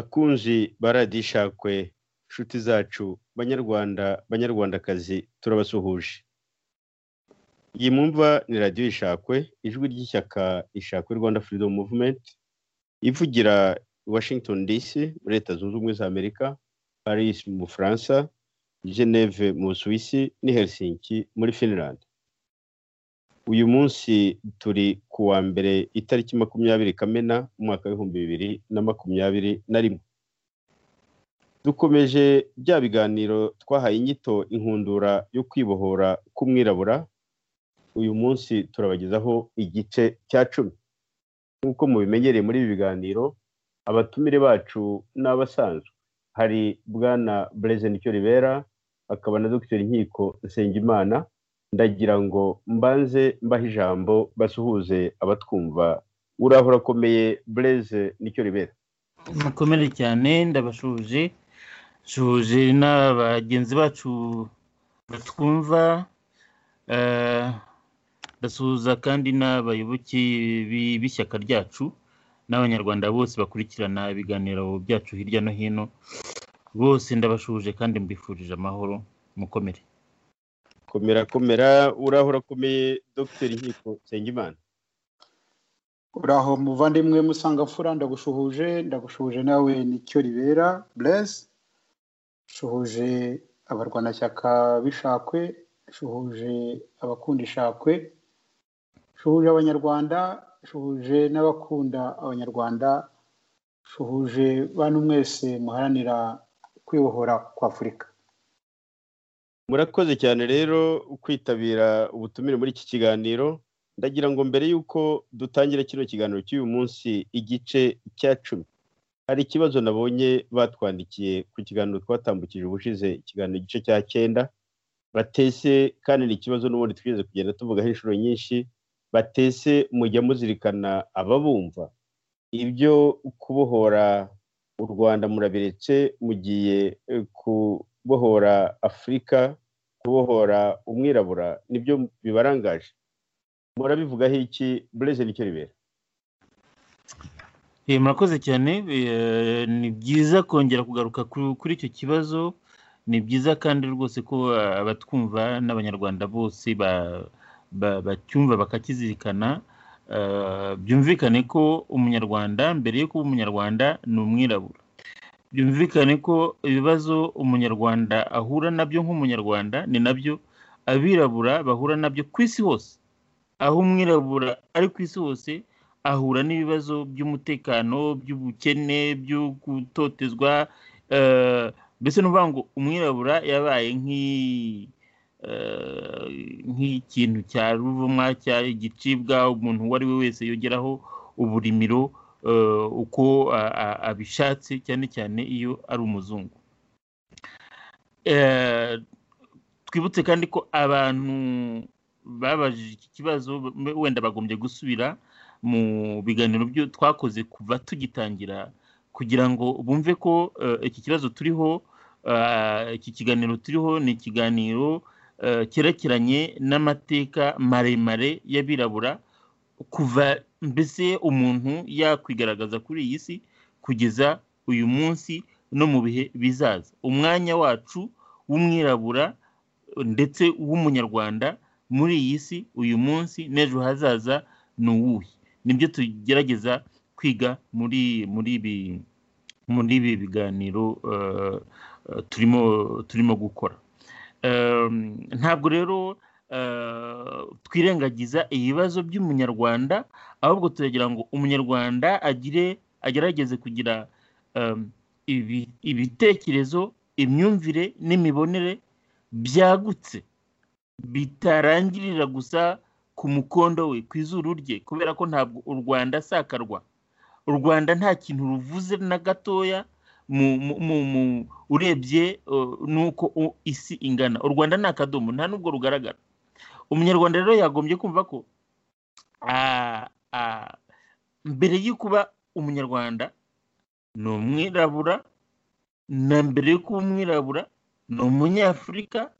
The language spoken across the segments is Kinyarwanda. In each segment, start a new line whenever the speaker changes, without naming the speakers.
kunji baradishakwe nshuti zacu banyarwanda banyarwandakazi turabasuhuje iyi mwumva ni radiyo ishakwe ijwi ry'ishyaka ishakwe rwanda freedom movement ivugira washington dc muri leta zunze ubumwe za amerika paris mu bufaransa geneve mu busuwisi ni helsinki muri finland uyu munsi turi ku wa mbere itariki makumyabiri kamena umwaka w'ibihumbi bibiri na makumyabiri na rimwe dukomeje bya biganiro twahaye inyito inkundura yo kwibohora k'umwirabura uyu munsi turabagezaho igice cya cumi nk'uko mubimenyereye muri ibi biganiro abatumire bacu ni abasanzwe hari bwana bureze nicyo ribera akaba na dogiteri nkiko nsengimana ndagira ngo mbanze mbahe ijambo basuhuze abatwumva uraho urakomeye bureze nicyo ribera
mukomere cyane ndabashuhuje nshuhuje n'abagenzi bacu batwumva ndasuhuza kandi n'abayoboke b'ishyaka ryacu n'abanyarwanda bose bakurikirana ibiganiro byacu hirya no hino bose ndabashuhuje kandi mbifurije amahoro mukomere
komera komera uraho urakomeye dogiteri nkiko nsengimana
uraho muvandimwe musangafura ndagushuhuje ndagushuhuje nawe nicyo ribera bureze shuhuje abarwanashyaka b'ishakwe shuhuje abakunda ishakwe shuhuje abanyarwanda shuhuje n'abakunda abanyarwanda shuhuje bantu mwese muharanira kwibohora kwa afurika
murakoze cyane rero kwitabira ubutumire muri iki kiganiro ndagira ngo mbere y'uko dutangira kino kiganiro cy'uyu munsi igice cya cumi hari ikibazo nabonye batwandikiye ku kiganiro twatambukije ubushize ikiganiro igice cya cyenda batese kandi ni ikibazo n'ubundi twigeze kugenda tuvugaho inshuro nyinshi batese mujya muzirikana ababumva ibyo kubohora u rwanda murabiretse mugiye kubohora afurika kubohora umwirabura nibyo bibarangaje murabivugaho iki bureze nicyo ribera
murakoze cyane ni byiza kongera kugaruka kuri icyo kibazo ni byiza kandi rwose ko abatwumva n'abanyarwanda bose bacyumva bakakizirikana byumvikane ko umunyarwanda mbere yo kuba umunyarwanda ni umwirabura byumvikane ko ibibazo umunyarwanda ahura nabyo nk'umunyarwanda ni nabyo abirabura bahura nabyo ku isi hose aho umwirabura ari ku isi hose ahura n'ibibazo by'umutekano by'ubukene byo gutotezwa mbese ni ukuvuga ngo umwirabura yabaye nk'ikintu cya ruvumwa cya igicibwa umuntu uwo ari we wese yongeraho uburimiro uko abishatse cyane cyane iyo ari umuzungu twibutse kandi ko abantu babajije iki kibazo wenda bagombye gusubira mu biganiro byo twakoze kuva tugitangira kugira ngo bumve ko iki kibazo turiho iki kiganiro turiho ni ikiganiro cyerekeranye n'amateka maremare y'abirabura kuva mbese umuntu yakwigaragaza kuri iyi si kugeza uyu munsi no mu bihe bizaza umwanya wacu w'umwirabura ndetse w'umunyarwanda muri iyi si uyu munsi n'ejo hazaza ni uwuhe nibyo tugerageza kwiga muri muri ibi muri ibi biganiro turimo turimo gukora ntabwo rero twirengagiza ibibazo by'umunyarwanda ahubwo turagira ngo umunyarwanda agire agerageze kugira ibitekerezo imyumvire n'imibonere byagutse bitarangirira gusa ku mukondo we ku izuru rye kubera ko ntabwo u rwanda sakarwa u rwanda nta kintu ruvuze na gatoya urebye n'uko isi ingana u rwanda ni akadomo nta n'ubwo rugaragara umunyarwanda rero yagombye kumva ko mbere yo kuba umunyarwanda ni umwirabura na mbere yo kuba umwirabura ni umunyafurika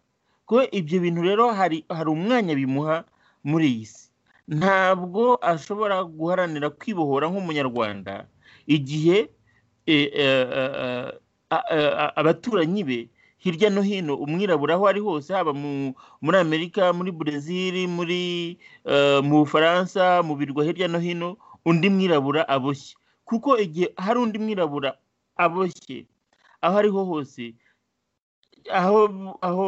ko ibyo bintu rero hari hari umwanya bimuha muri iyi si ntabwo ashobora guharanira kwibohora nk'umunyarwanda igihe abaturanyi be hirya no hino umwirabura aho ari hose haba muri amerika muri burezili muri mu bufaransa mu birwa hirya no hino undi mwirabura aboshye kuko igihe hari undi mwirabura aboshye aho ariho hose aho aho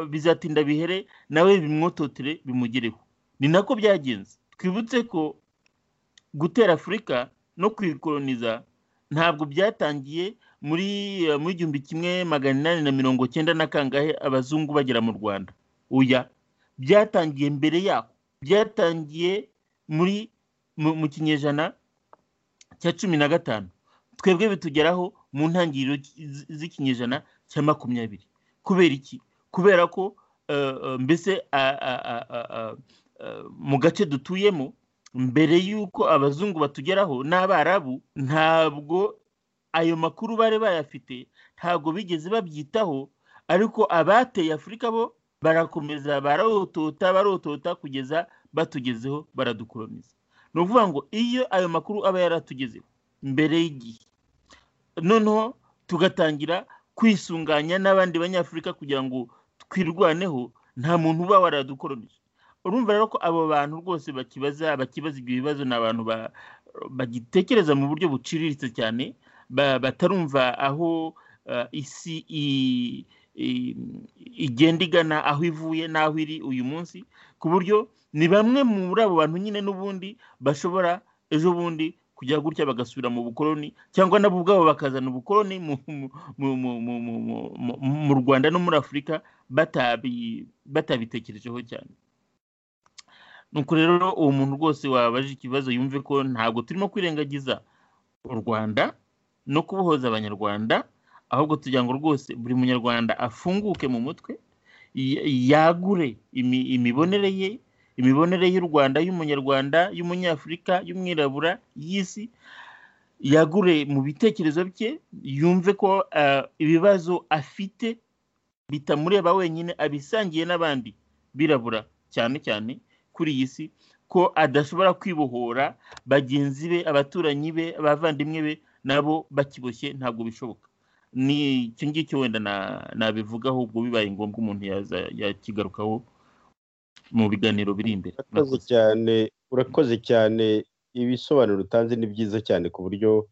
bizatinda bihere nawe bimwototire bimugereho ni nako byagenze twibutse ko gutera afurika no kuyikoroniza ntabwo byatangiye muri muri igihumbi kimwe magana inani na mirongo cyenda na kangahe abazungu bagera mu rwanda uya byatangiye mbere yaho byatangiye muri mu kinyejana cya cumi na gatanu twebwe bitugeraho mu ntangiriro z'ikinyejana cya makumyabiri kubera iki kubera ko mbese mu gace dutuyemo mbere y'uko abazungu batugeraho n'abarabu ntabwo ayo makuru bari bayafite ntabwo bigeze babyitaho ariko abateye afurika bo barakomeza barotota barotota kugeza batugezeho baradukoroniza ni ukuvuga ngo iyo ayo makuru aba yaratugezeho mbere y'igihe noneho tugatangira kwisunganya n'abandi banyafurika kugira ngo twirwaneho nta muntu uba waradukoronije urumva rero ko abo bantu rwose bakibaza bakibaza ibyo bibazo ni abantu bagitekereza mu buryo buciriritse cyane batarumva aho isi igenda igana aho ivuye n'aho iri uyu munsi ku buryo ni bamwe muri abo bantu nyine n'ubundi bashobora ejo bundi kujya gutya bagasubira mu bukoloni cyangwa nabo ubwabo bakazana ubukoloni mu rwanda no muri afurika batabitekerejeho cyane nuko rero uwo muntu rwose wabaje ikibazo yumve ko ntabwo turimo kwirengagiza u rwanda no kubohoza abanyarwanda ahubwo tugira ngo rwose buri munyarwanda afunguke mu mutwe yagure imibonere ye imibonere y'u rwanda y'umunyarwanda y'umunyafurika y'umwirabura y'isi yagure mu bitekerezo bye yumve ko ibibazo afite bitamureba wenyine abisangiye n'abandi birabura cyane cyane kuri iyi si ko adashobora kwibohora bagenzi be abaturanyi be abavandimwe be nabo bakiboshye ntabwo bishoboka ni icyo ngicyo wenda nabivugaho ubwo bibaye ngombwa umuntu yakigarukaho mu biganiro biri imbere
urakoze cyane urakoze cyane ibisobanuro utanze ni byiza cyane ku buryo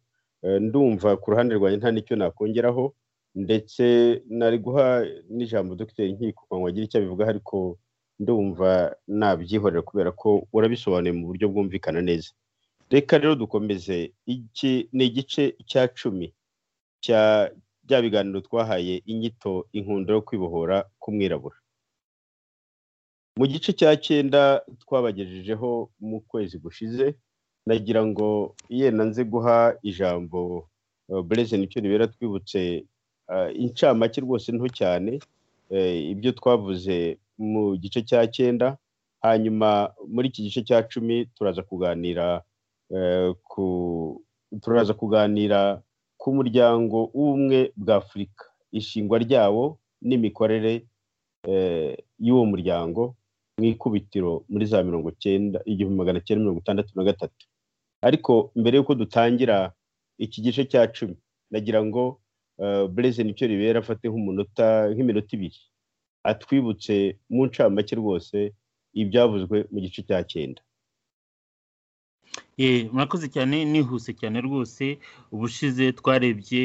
ndumva ku ruhande rwanjye nta n'icyo nakongeraho ndetse nari guha n'ijambo dogiteri nkiko wagira icyo abivugaho ariko ndumva nabyihorera kubera ko urabisobanuye mu buryo bwumvikana neza reka rero dukomeze iki ni igice cya cumi cya bya biganiro twahaye inyito inkundo yo kwibohora k'umwirabura mu gice cya cyenda twabagejejeho mu kwezi gushize nagira ngo ye nanze guha ijambo bureze nicyo ribera twibutse incamake rwose nto cyane ibyo twavuze mu gice cya cyenda hanyuma muri iki gice cya cumi turaza kuganira ku turaza kuganira ku muryango w'ubumwe bwa afurika ishingwa ryawo n'imikorere y'uwo muryango mu ikubitiro muri za mirongo cyenda igihumbi magana cyenda mirongo itandatu na gatatu ariko mbere y'uko dutangira iki gice cya cumi nagira ngo bureze nicyo ribera afate nk'umunota nk'iminota ibiri atwibutse mu ncamake rwose ibyavuzwe mu gice cya cyenda
murakoze cyane nihuse cyane rwose ubushize twarebye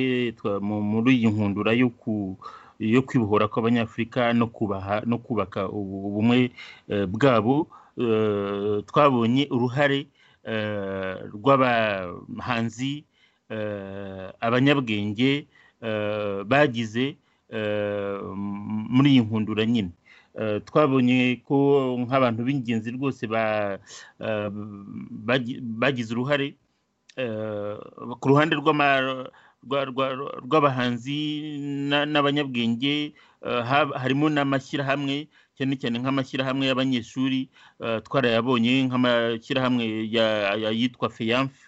muri iyi nkundura yo ku yo kwibohora kw'abanyafurika no kubaha no kubaka ubumwe bwabo twabonye uruhare rw'abahanzi abanyabwenge bagize muri iyi nkundura nyine twabonye ko nk'abantu b'ingenzi rwose bagize uruhare ku ruhande rw'abahanzi n'abanyabwenge harimo n'amashyirahamwe cyane cyane nk'amashyirahamwe y'abanyeshuri twarayabonye nk'amashyirahamwe yitwa feyamfu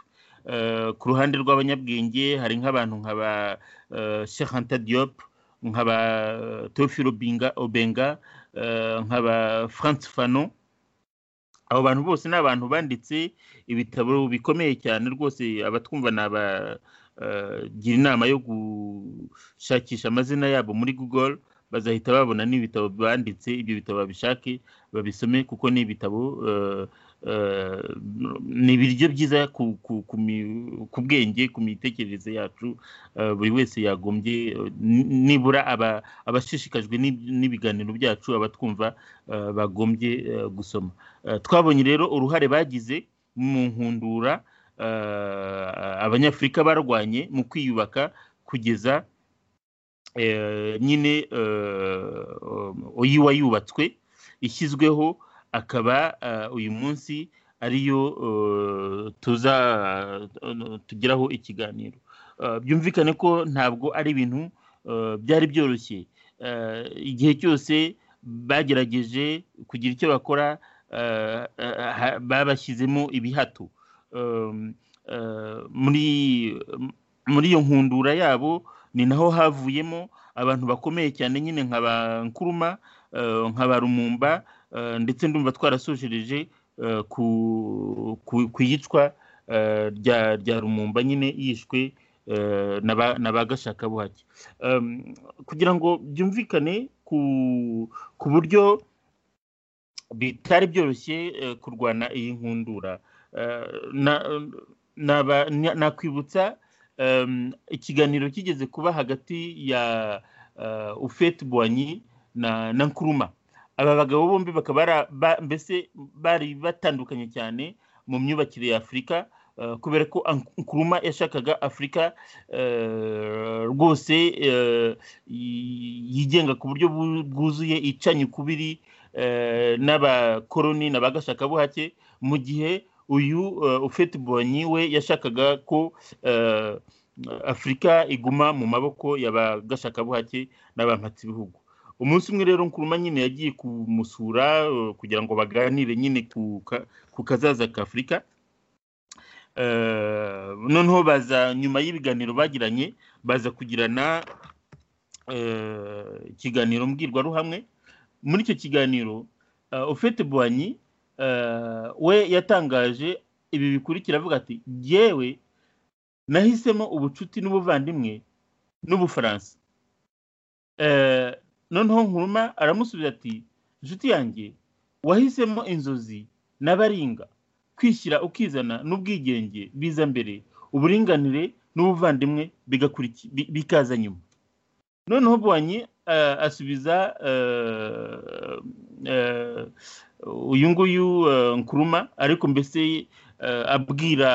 ku ruhande rw'abanyabwenge hari nk'abantu nka ba shehanta diop nk'aba teofilo obenga nk'aba france fanon abo bantu bose ni abantu banditse ibitabo bikomeye cyane rwose abatwumva ni aba gira inama yo gushakisha amazina yabo muri google bazahita babona n'ibitabo banditse ibyo bitabo babishake babisome kuko ni ibitabo ni ibiryo byiza ku bwenge ku mitekerereze yacu buri wese yagombye nibura abashishikajwe n'ibiganiro byacu abatwumva bagombye gusoma twabonye rero uruhare bagize mu nkundura abanyafurika barwanye mu kwiyubaka kugeza nyine uyiwa yubatswe ishyizweho akaba uyu munsi ariyo tuza tugeraho ikiganiro byumvikane ko ntabwo ari ibintu byari byoroshye igihe cyose bagerageje kugira icyo bakora babashyizemo ibihato muri iyo nkundura yabo ni naho havuyemo abantu bakomeye cyane nyine nka ba nkuruma nka ba rumumba ndetse ndumva twarasojereje ku iyicwa rya rumumba nyine yishwe na ba gashakabuhake kugira ngo byumvikane ku buryo bitari byoroshye kurwana iyi nkundura nakwibutsa ikiganiro kigeze kuba hagati ya ufete buwanyi na nkuruma aba bagabo bombi bakaba mbese bari batandukanye cyane mu myubakire ya afurika kubera ko nkuruma yashakaga afurika rwose yigenga ku buryo bwuzuye icanye ukubiri n'abakoroni na ba gashakabuhake mu gihe uyu ufite bonyi we yashakaga ko afurika iguma mu maboko ya ba gashakabuhake n'abampatsibihugu umunsi umwe rero nkuruma nyine yagiye kumusura kugira ngo baganire nyine ku kazaza ka afurika noneho baza nyuma y'ibiganiro bagiranye baza kugirana ikiganiro mbwirwaruhamwe muri icyo kiganiro ufite buwanyi we yatangaje ibi bikurikira avuga ati yewe nahisemo ubucuti n'ubuvandimwe n'ubufaransa noneho nkuruma aramusubiza ati inshuti yanjye wahisemo inzozi n'abaringa kwishyira ukizana n'ubwigenge biza mbere uburinganire n'ubuvandimwe bikaza nyuma noneho buwanyi asubiza uyu nguyu nkuruma ariko mbese abwira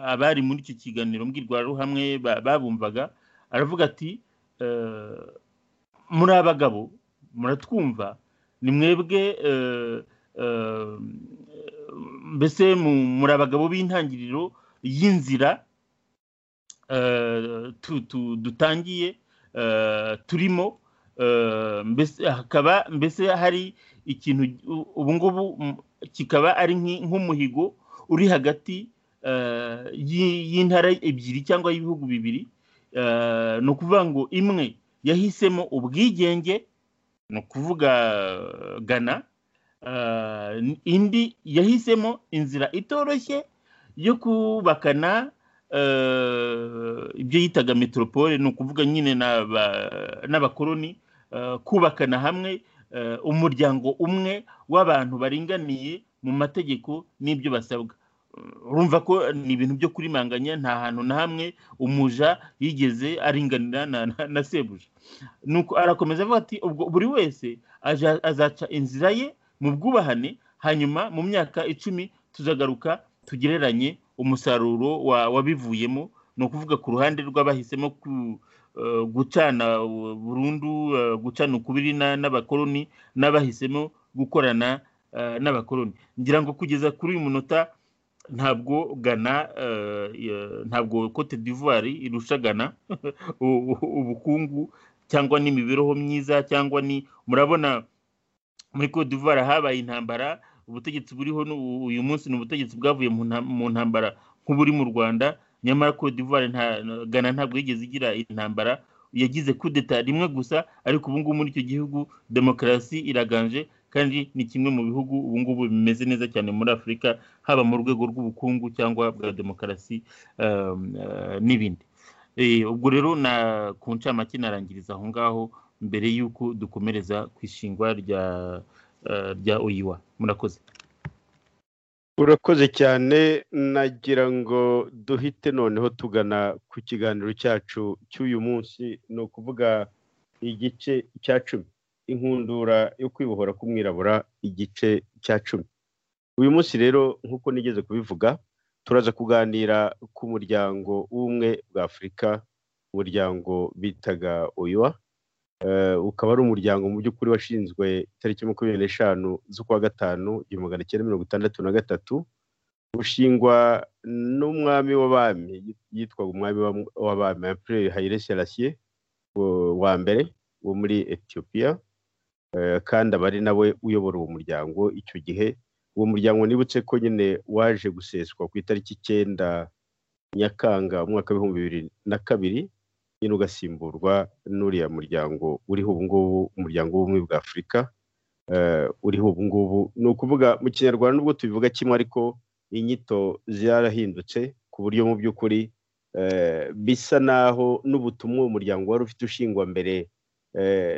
abari muri icyo kiganiro mbwirwaruhamwe babumvaga aravuga ati muri abagabo muratwumva ni mwebwe mbese muri abagabo b'intangiriro y'inzira dutangiye turimo hakaba mbese hari ikintu ubu ngubu kikaba ari nk'umuhigo uri hagati y'intara ebyiri cyangwa y'ibihugu bibiri ni ukuvuga ngo imwe yahisemo ubwigenge ni ukuvuga gana indi yahisemo inzira itoroshye yo kubakana ibyo yitaga metropole ni ukuvuga nyine n'abakoroni kubakana hamwe umuryango umwe w'abantu baringaniye mu mategeko n'ibyo basabwa urumva ko ni ibintu byo kurimanganya nta hantu na hamwe umuja yigeze aringanira na sebuja nuko arakomeza avuga ati ubwo buri wese azaca inzira ye mu bwubahane hanyuma mu myaka icumi tuzagaruka tugereranye umusaruro wabivuyemo ni ukuvuga ku ruhande rw'abahisemo gucana burundu gucana ukubiri n'abakoroni n'abahisemo gukorana n'abakoroni ngira ngo kugeza kuri uyu munota ntabwo gana ntabwo cote d'ivoire irusha gana ubukungu cyangwa n'imibereho myiza cyangwa ni murabona muri cote d'ivoire habaye intambara ubutegetsi buriho uyu munsi ni ubutegetsi bwavuye mu ntambara nk'uburi mu rwanda nyamara cote d'ivoire gana ntabwo yigeze igira intambara yagize kudeta rimwe gusa ariko ubu ngubu muri icyo gihugu demokarasi iraganje kandi ni kimwe mu bihugu ubu ngubu bimeze neza cyane muri afurika haba mu rwego rw'ubukungu cyangwa bwa demokarasi n'ibindi ubwo rero na ku ncamake narangiriza aho ngaho mbere y'uko dukomereza ku ishingwa rya rya oyiwa murakoze
urakoze cyane nagira ngo duhite noneho tugana ku kiganiro cyacu cy'uyu munsi ni ukuvuga igice cya cumi inkundura yo kwibohora k'umwirabura igice cya cumi uyu munsi rero nk'uko nigeze kubivuga turaza kuganira ku muryango w'ubumwe bwa afurika umuryango bitaga oyiwa ukaba ari umuryango mu by'ukuri washinzwe itariki makumyabiri n'eshanu z'ukwa gatanu igihumbi magana cyenda mirongo itandatu na gatatu ushingwa n'umwami w'abami yitwaga umwami w'abami ampere hayire serasiye wa mbere wo muri etiyopiya kandi aba ari nawe uyobora uwo muryango icyo gihe uwo muryango nibutse ko nyine waje guseswa ku itariki icyenda nyakanga umwaka w'ibihumbi bibiri na kabiri nyine ugasimburwa n'uriya muryango uriho ubu ngubu umuryango w'ubumwe bwa afurika uriho ubu ngubu ni ukuvuga mu kinyarwanda nubwo tubivuga kimwe ariko inyito zarahindutse ku buryo mu by'ukuri bisa naho n'ubutumwa uwo muryango wari ufite ushingwa mbere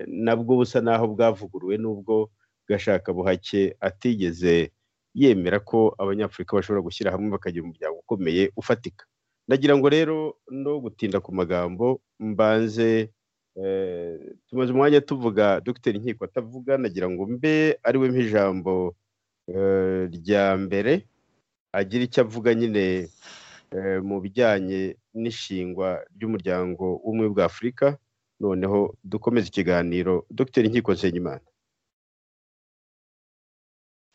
nabwo busa naho bwavuguruwe n'ubwo gashaka buhake atigeze yemera ko abanyafurika bashobora gushyira hamwe bakagira umuryango ukomeye ufatika ndagira ngo rero no gutinda ku magambo mbanze tumaze umwanya tuvuga dogiteri inkiko atavuga nagira ngo mbe ariwe ijambo rya mbere agira icyo avuga nyine mu bijyanye n'ishingwa ry'umuryango w'ubumwe bwa afurika noneho dukomeze ikiganiro dogiteri inkiko nsenyimana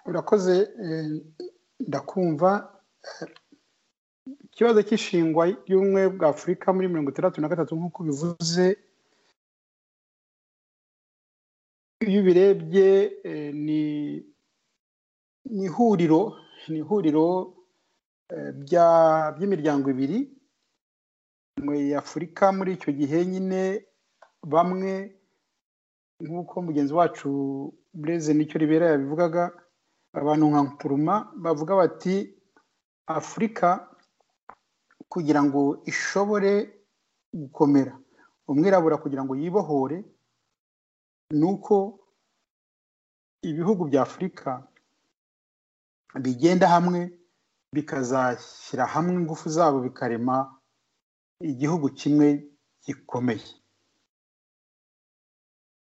urakoze ndakumva ikibazo cy'ishingwa ry'ubumwe bwa afurika muri mirongo itandatu na gatatu nk'uko bivuze iyo ubirebye ni ihuriro ni ihuriro by'imiryango ibiri ya afurika muri icyo gihe nyine bamwe nk'uko mugenzi wacu bureze nicyo ribera yabivugaga abantu nka nkuruma bavuga bati afurika kugira ngo ishobore gukomera umwirabura kugira ngo yibohore ni uko ibihugu bya afurika bigenda hamwe bikazashyira hamwe ingufu zabo bikarema igihugu kimwe gikomeye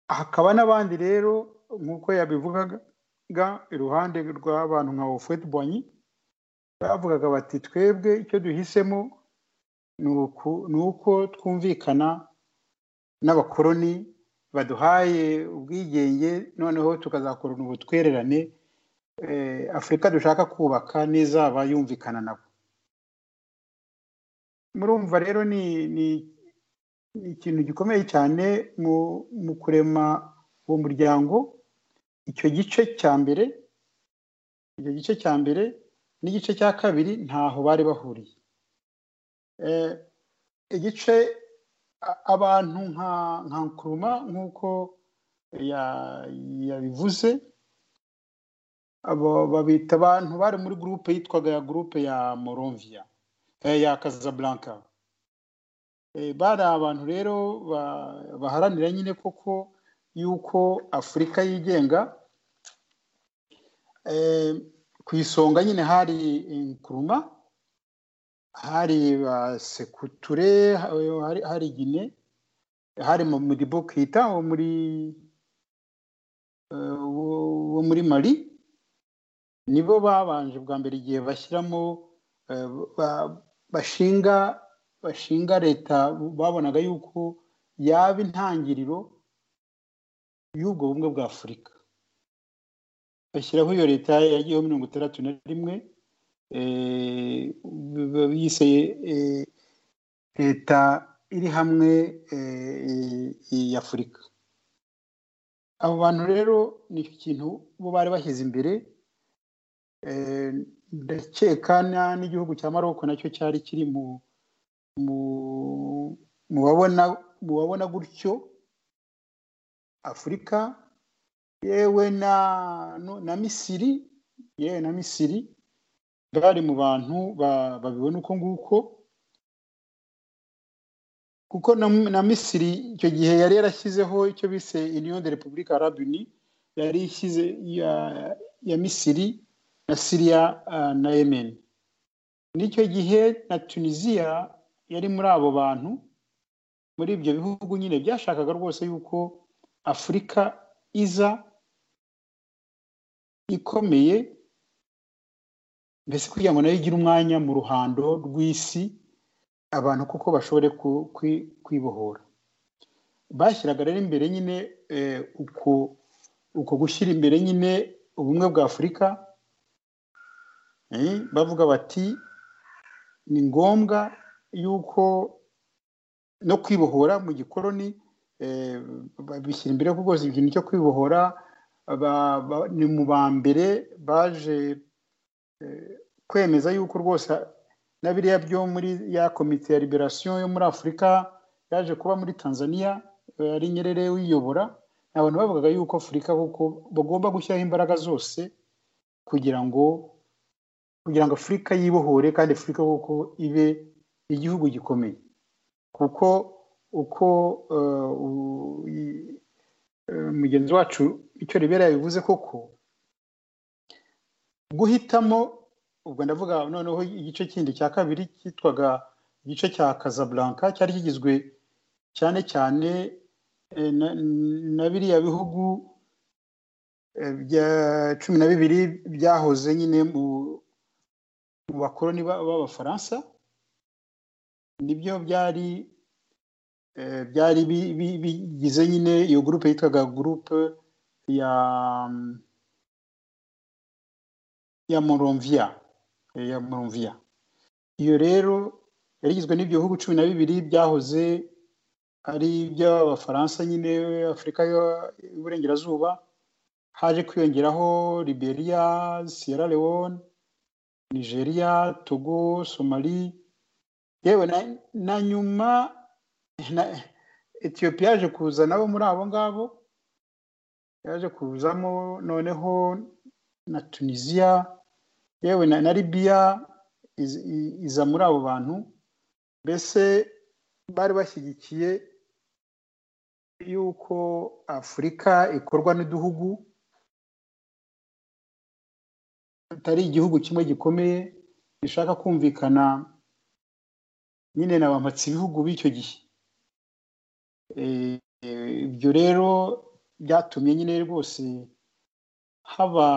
hakaba n'abandi rero nk'uko yabivugaga iruhande rw'abantu nka ofeti bonyi bavugaga bati twebwe icyo duhisemo ni uko twumvikana n'abakoroni baduhaye ubwigenge noneho tukazakorana ubutwererane afurika dushaka kubaka n'izaba yumvikana nabo murumva rero ni ikintu gikomeye cyane mu kurema uwo muryango icyo gice cya mbere icyo gice cya mbere n'igice cya kabiri ntaho bari bahuriye igice abantu nka nkuruma nk'uko yabivuze babita abantu bari muri gurupe yitwaga ya gurupe ya moronviya ya kazaburanka bari abantu rero baharanira nyine koko y'uko afurika yigenga ku isonga nyine hari nkuruma hari sekuture hari gine hari mudibo kita wo muri wo muri mari nibo babanje bwa mbere igihe bashyiramo bashinga bashinga leta babonaga yuko yaba intangiriro y'ubwo bumwe bwa afurika bashyiraho iyo leta yagiyeho mirongo itandatu na rimwe bise leta iri hamwe y'afurika abo bantu rero ni ikintu bo bari bashyize imbere ndakeka n'igihugu cya maroko nacyo cyari kiri mu babona gutyo afurika yewe na na misiri yewe na misiri bari mu bantu babibona uko nguko kuko na, na misiri icyo gihe yari yarashyizeho icyo bise union de republique arabe uni yari ishyize ya, ya misiri na siriya uh, na yemen n'icyo gihe na tunisiya yari muri abo bantu muri ibyo bihugu nyine byashakaga rwose yuko afurika iza ikomeye mbese kugira ngo nayo igire umwanya mu ruhando rw'isi abantu kuko bashobore kwibohora bashyiraga rero imbere nyine uko uko gushyira imbere nyine ubumwe bwa afurika bavuga bati ni ngombwa yuko no kwibohora mu gikoroni babishyira imbere kuko ikintu cyo kwibohora ni mu ba mbere baje kwemeza yuko rwose na biriya byo muri ya komite ya liberasiyo yo muri afurika yaje kuba muri tanzania ari nyerere uyiyobora abantu bavugaga yuko afurika kuko bagomba gushyiraho imbaraga zose kugira ngo kugira ngo afurika yibohore kandi afurika kuko ibe igihugu gikomeye kuko uko mugenzi wacu icyo ribera yabivuze koko guhitamo ubwo ndavuga noneho igice kindi cya kabiri cyitwaga igice cya Casablanca cyari kigizwe cyane cyane na biriya bihugu bya cumi na bibiri byahoze nyine mu bakoroni b'abafaransa nibyo byari byari bigize nyine iyo gurupe yitwaga gurupe ya ya moronviya ya moronviya iyo rero yari igizwe n'ibyo bihugu cumi na bibiri byahoze ari iby'abafaransa nyine afurika y'uburengerazuba haje kwiyongeraho liberiya sierra leone nigeria togo somali yewe na nyuma etiyopiya yaje kuza nabo muri abo ngabo yaje kuzamo noneho na tunisiya yewe na libiya iza muri abo bantu mbese bari bashyigikiye yuko afurika ikorwa n'igihugu atari igihugu kimwe gikomeye gishaka kumvikana nyine na ba ibihugu b'icyo gihe ibyo rero byatumye nyine rwose haba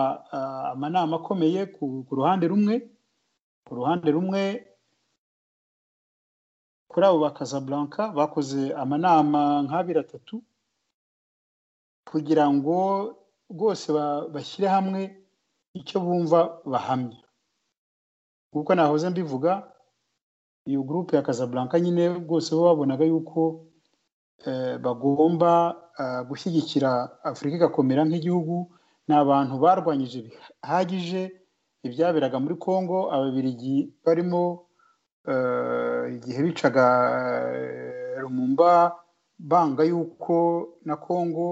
amanama akomeye ku ruhande rumwe ku ruhande rumwe kuri abo ba Casablanca bakoze amanama nk'abiri atatu kugira ngo rwose bashyire hamwe icyo bumva bahamya kuko nahoze mbivuga iyo gurupe ya Casablanca nyine rwose bo babonaga yuko bagomba gushyigikira afurika igakomera nk'igihugu ni abantu barwanyije bihagije ibyaberaga muri congo ababirigi barimo igihe bicaga rumumba banga yuko na congo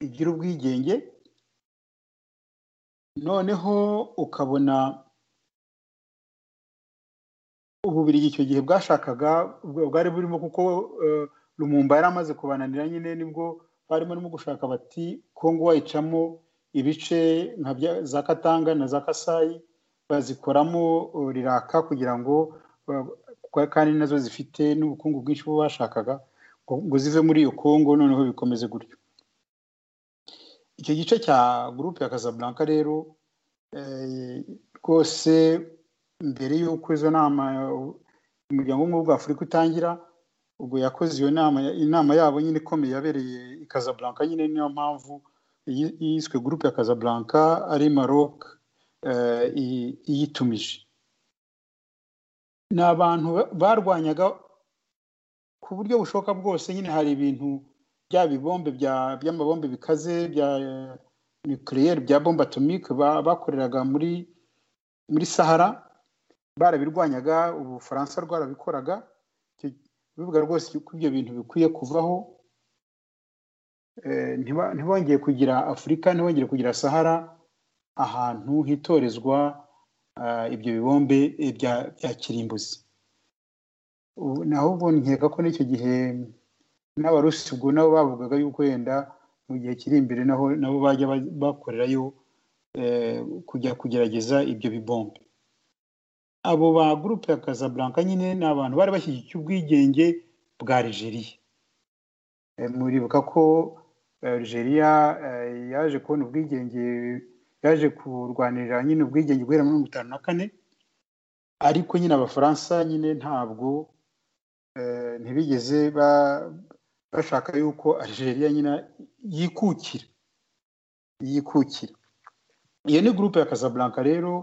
igira ubwigenge noneho ukabona ububirigi icyo gihe bwashakaga bwari burimo kuko rumumba yari amaze kubananira nyine nibwo barimo no gushaka bati kongo wayicamo ibice nka za katanga na za kasayi bazikoramo riraka kugira ngo kandi nazo zifite n'ubukungu bwinshi bo bashakaga ngo zive muri iyo kongo noneho bikomeze gutyo icyo gice cya gurupe ya Casablanca rero rwose mbere y'uko izo nama umuryango w'ubumwe afurika utangira ubwo yakoze iyo nama inama yabo nyine ikomeye yabereye i Casablanca nyine niyo mpamvu yiswe gurupe ya Casablanca ari Maroc iyitumije ni abantu barwanyaga ku buryo bushoboka bwose nyine hari ibintu bya bibombe by'amabombe bikaze bya nucleaire bya bombe atomique bakoreraga muri muri sahara barabirwanyaga ubufaransa rwarabikoraga bivuga rwose ko ibyo bintu bikwiye kuvaho ntibongeye kugira afurika ntibongere kugira sahara ahantu hitorezwa ibyo bibombe bya kirimbuzi ubu naho ubu nkeka ko n'icyo gihe n'abarusi ubwo nabo bavugaga yuko wenda mu gihe kiri imbere naho nabo bajya bakorerayo kujya kugerageza ibyo bibombe abo ba gurupe ya Casablanca nyine ni abantu bari bashyigikiye ubwigenge bwa Algeria muribuka ko Algeria yaje kubona ubwigenge yaje kurwanirira nyine ubwigenge guhera muri mirongo itanu na kane ariko nyine abafaransa nyine ntabwo ntibigeze bashaka yuko Algeria nyine yikukira yikukira iyo ni gurupe ya Casablanca rero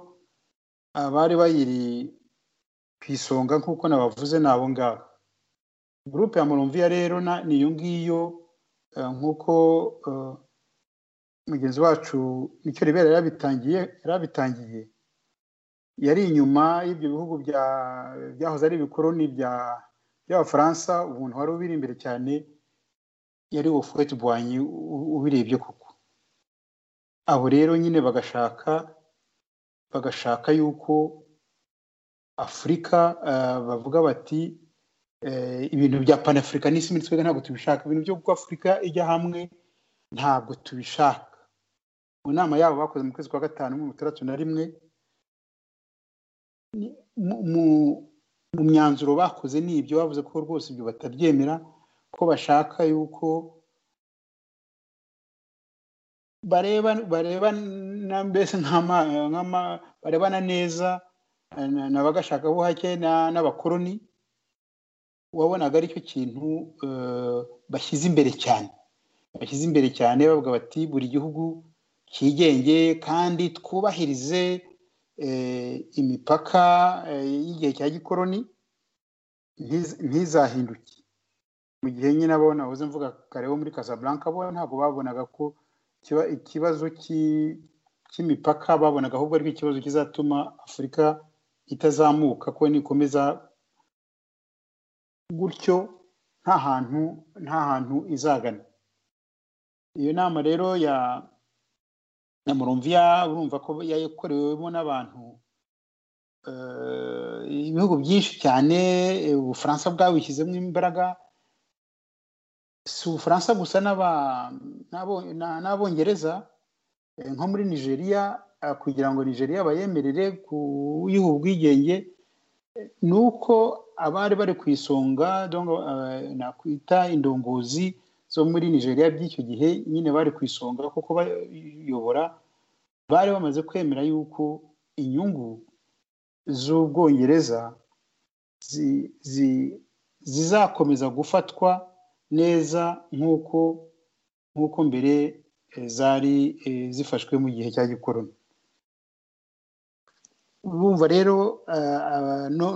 abari bayiri ku isonga nk'uko nabavuze ni abo ngabo gurupe ya Moromviya rero ni iyo ngiyo nk'uko mugenzi wacu nicyo ribera yarabitangiye yarabitangiye yari inyuma y'ibyo bihugu byahoze ari ibikoroni by'abafaransa ubuntu wari ubiri imbere cyane yari ufuweti bwanyi ubirebye koko abo rero nyine bagashaka bagashaka yuko afurika bavuga bati ibintu bya panafurikanisme twebwe ntabwo tubishaka ibintu byo kuko afurika ijya hamwe ntabwo tubishaka mu nama yabo bakoze mu kwezi kwa gatanu mirongo itandatu na rimwe mu myanzuro bakoze ni ibyo bavuze ko rwose ibyo batabyemera ko bashaka yuko bareba barebana mbese barebana neza na bagashakabuhake n'abakoroni wabonaga aricyo kintu bashyize imbere cyane bashyize imbere cyane bavuga bati buri gihugu cyigenge kandi twubahirize imipaka y'igihe cya gikoroni ntizahinduke mu gihe nyine abo nahoze mvuga kare bo muri Casablanca bo ntabwo babonaga ko ikibazo cy'imipaka babonaga ahubwo ari ikibazo kizatuma afurika itazamuka ko nikomeza gutyo nta hantu nta hantu izagana iyo nama rero ya ya murumviya urumva ko yakorewemo n'abantu ibihugu byinshi cyane ubufaransa bwabishyizemo imbaraga si ubufaransa gusa n'abongereza nko muri nigeria kugira ngo nigeria bayemerere kuyiha ubwigenge ni uko abari bari ku isonga nakwita indongozi zo muri nigeria by'icyo gihe nyine bari ku isonga kuko bayobora bari bamaze kwemera yuko inyungu z'ubwongereza zizakomeza gufatwa neza nk'uko nk'uko mbere zari zifashwe mu gihe cya gikoroni bumva rero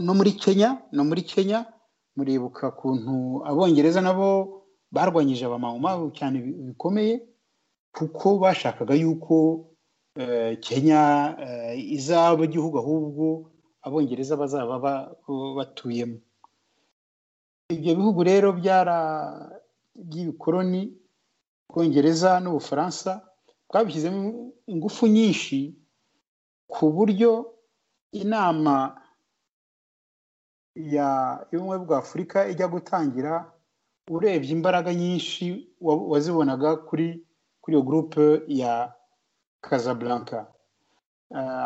no muri kenya no muri kenya muribuka ukuntu abongereza nabo barwanyije abamama cyane bikomeye kuko bashakaga yuko kenya izaba igihugu ahubwo abongereza bazaba batuyemo ibyo bihugu rero by'ibikoroni bwongereza n'ubufaransa bwabishyizemo ingufu nyinshi ku buryo inama y'ubumwe bwa afurika ijya gutangira urebye imbaraga nyinshi wazibonaga kuri kuri iyo gurupe ya Casablanca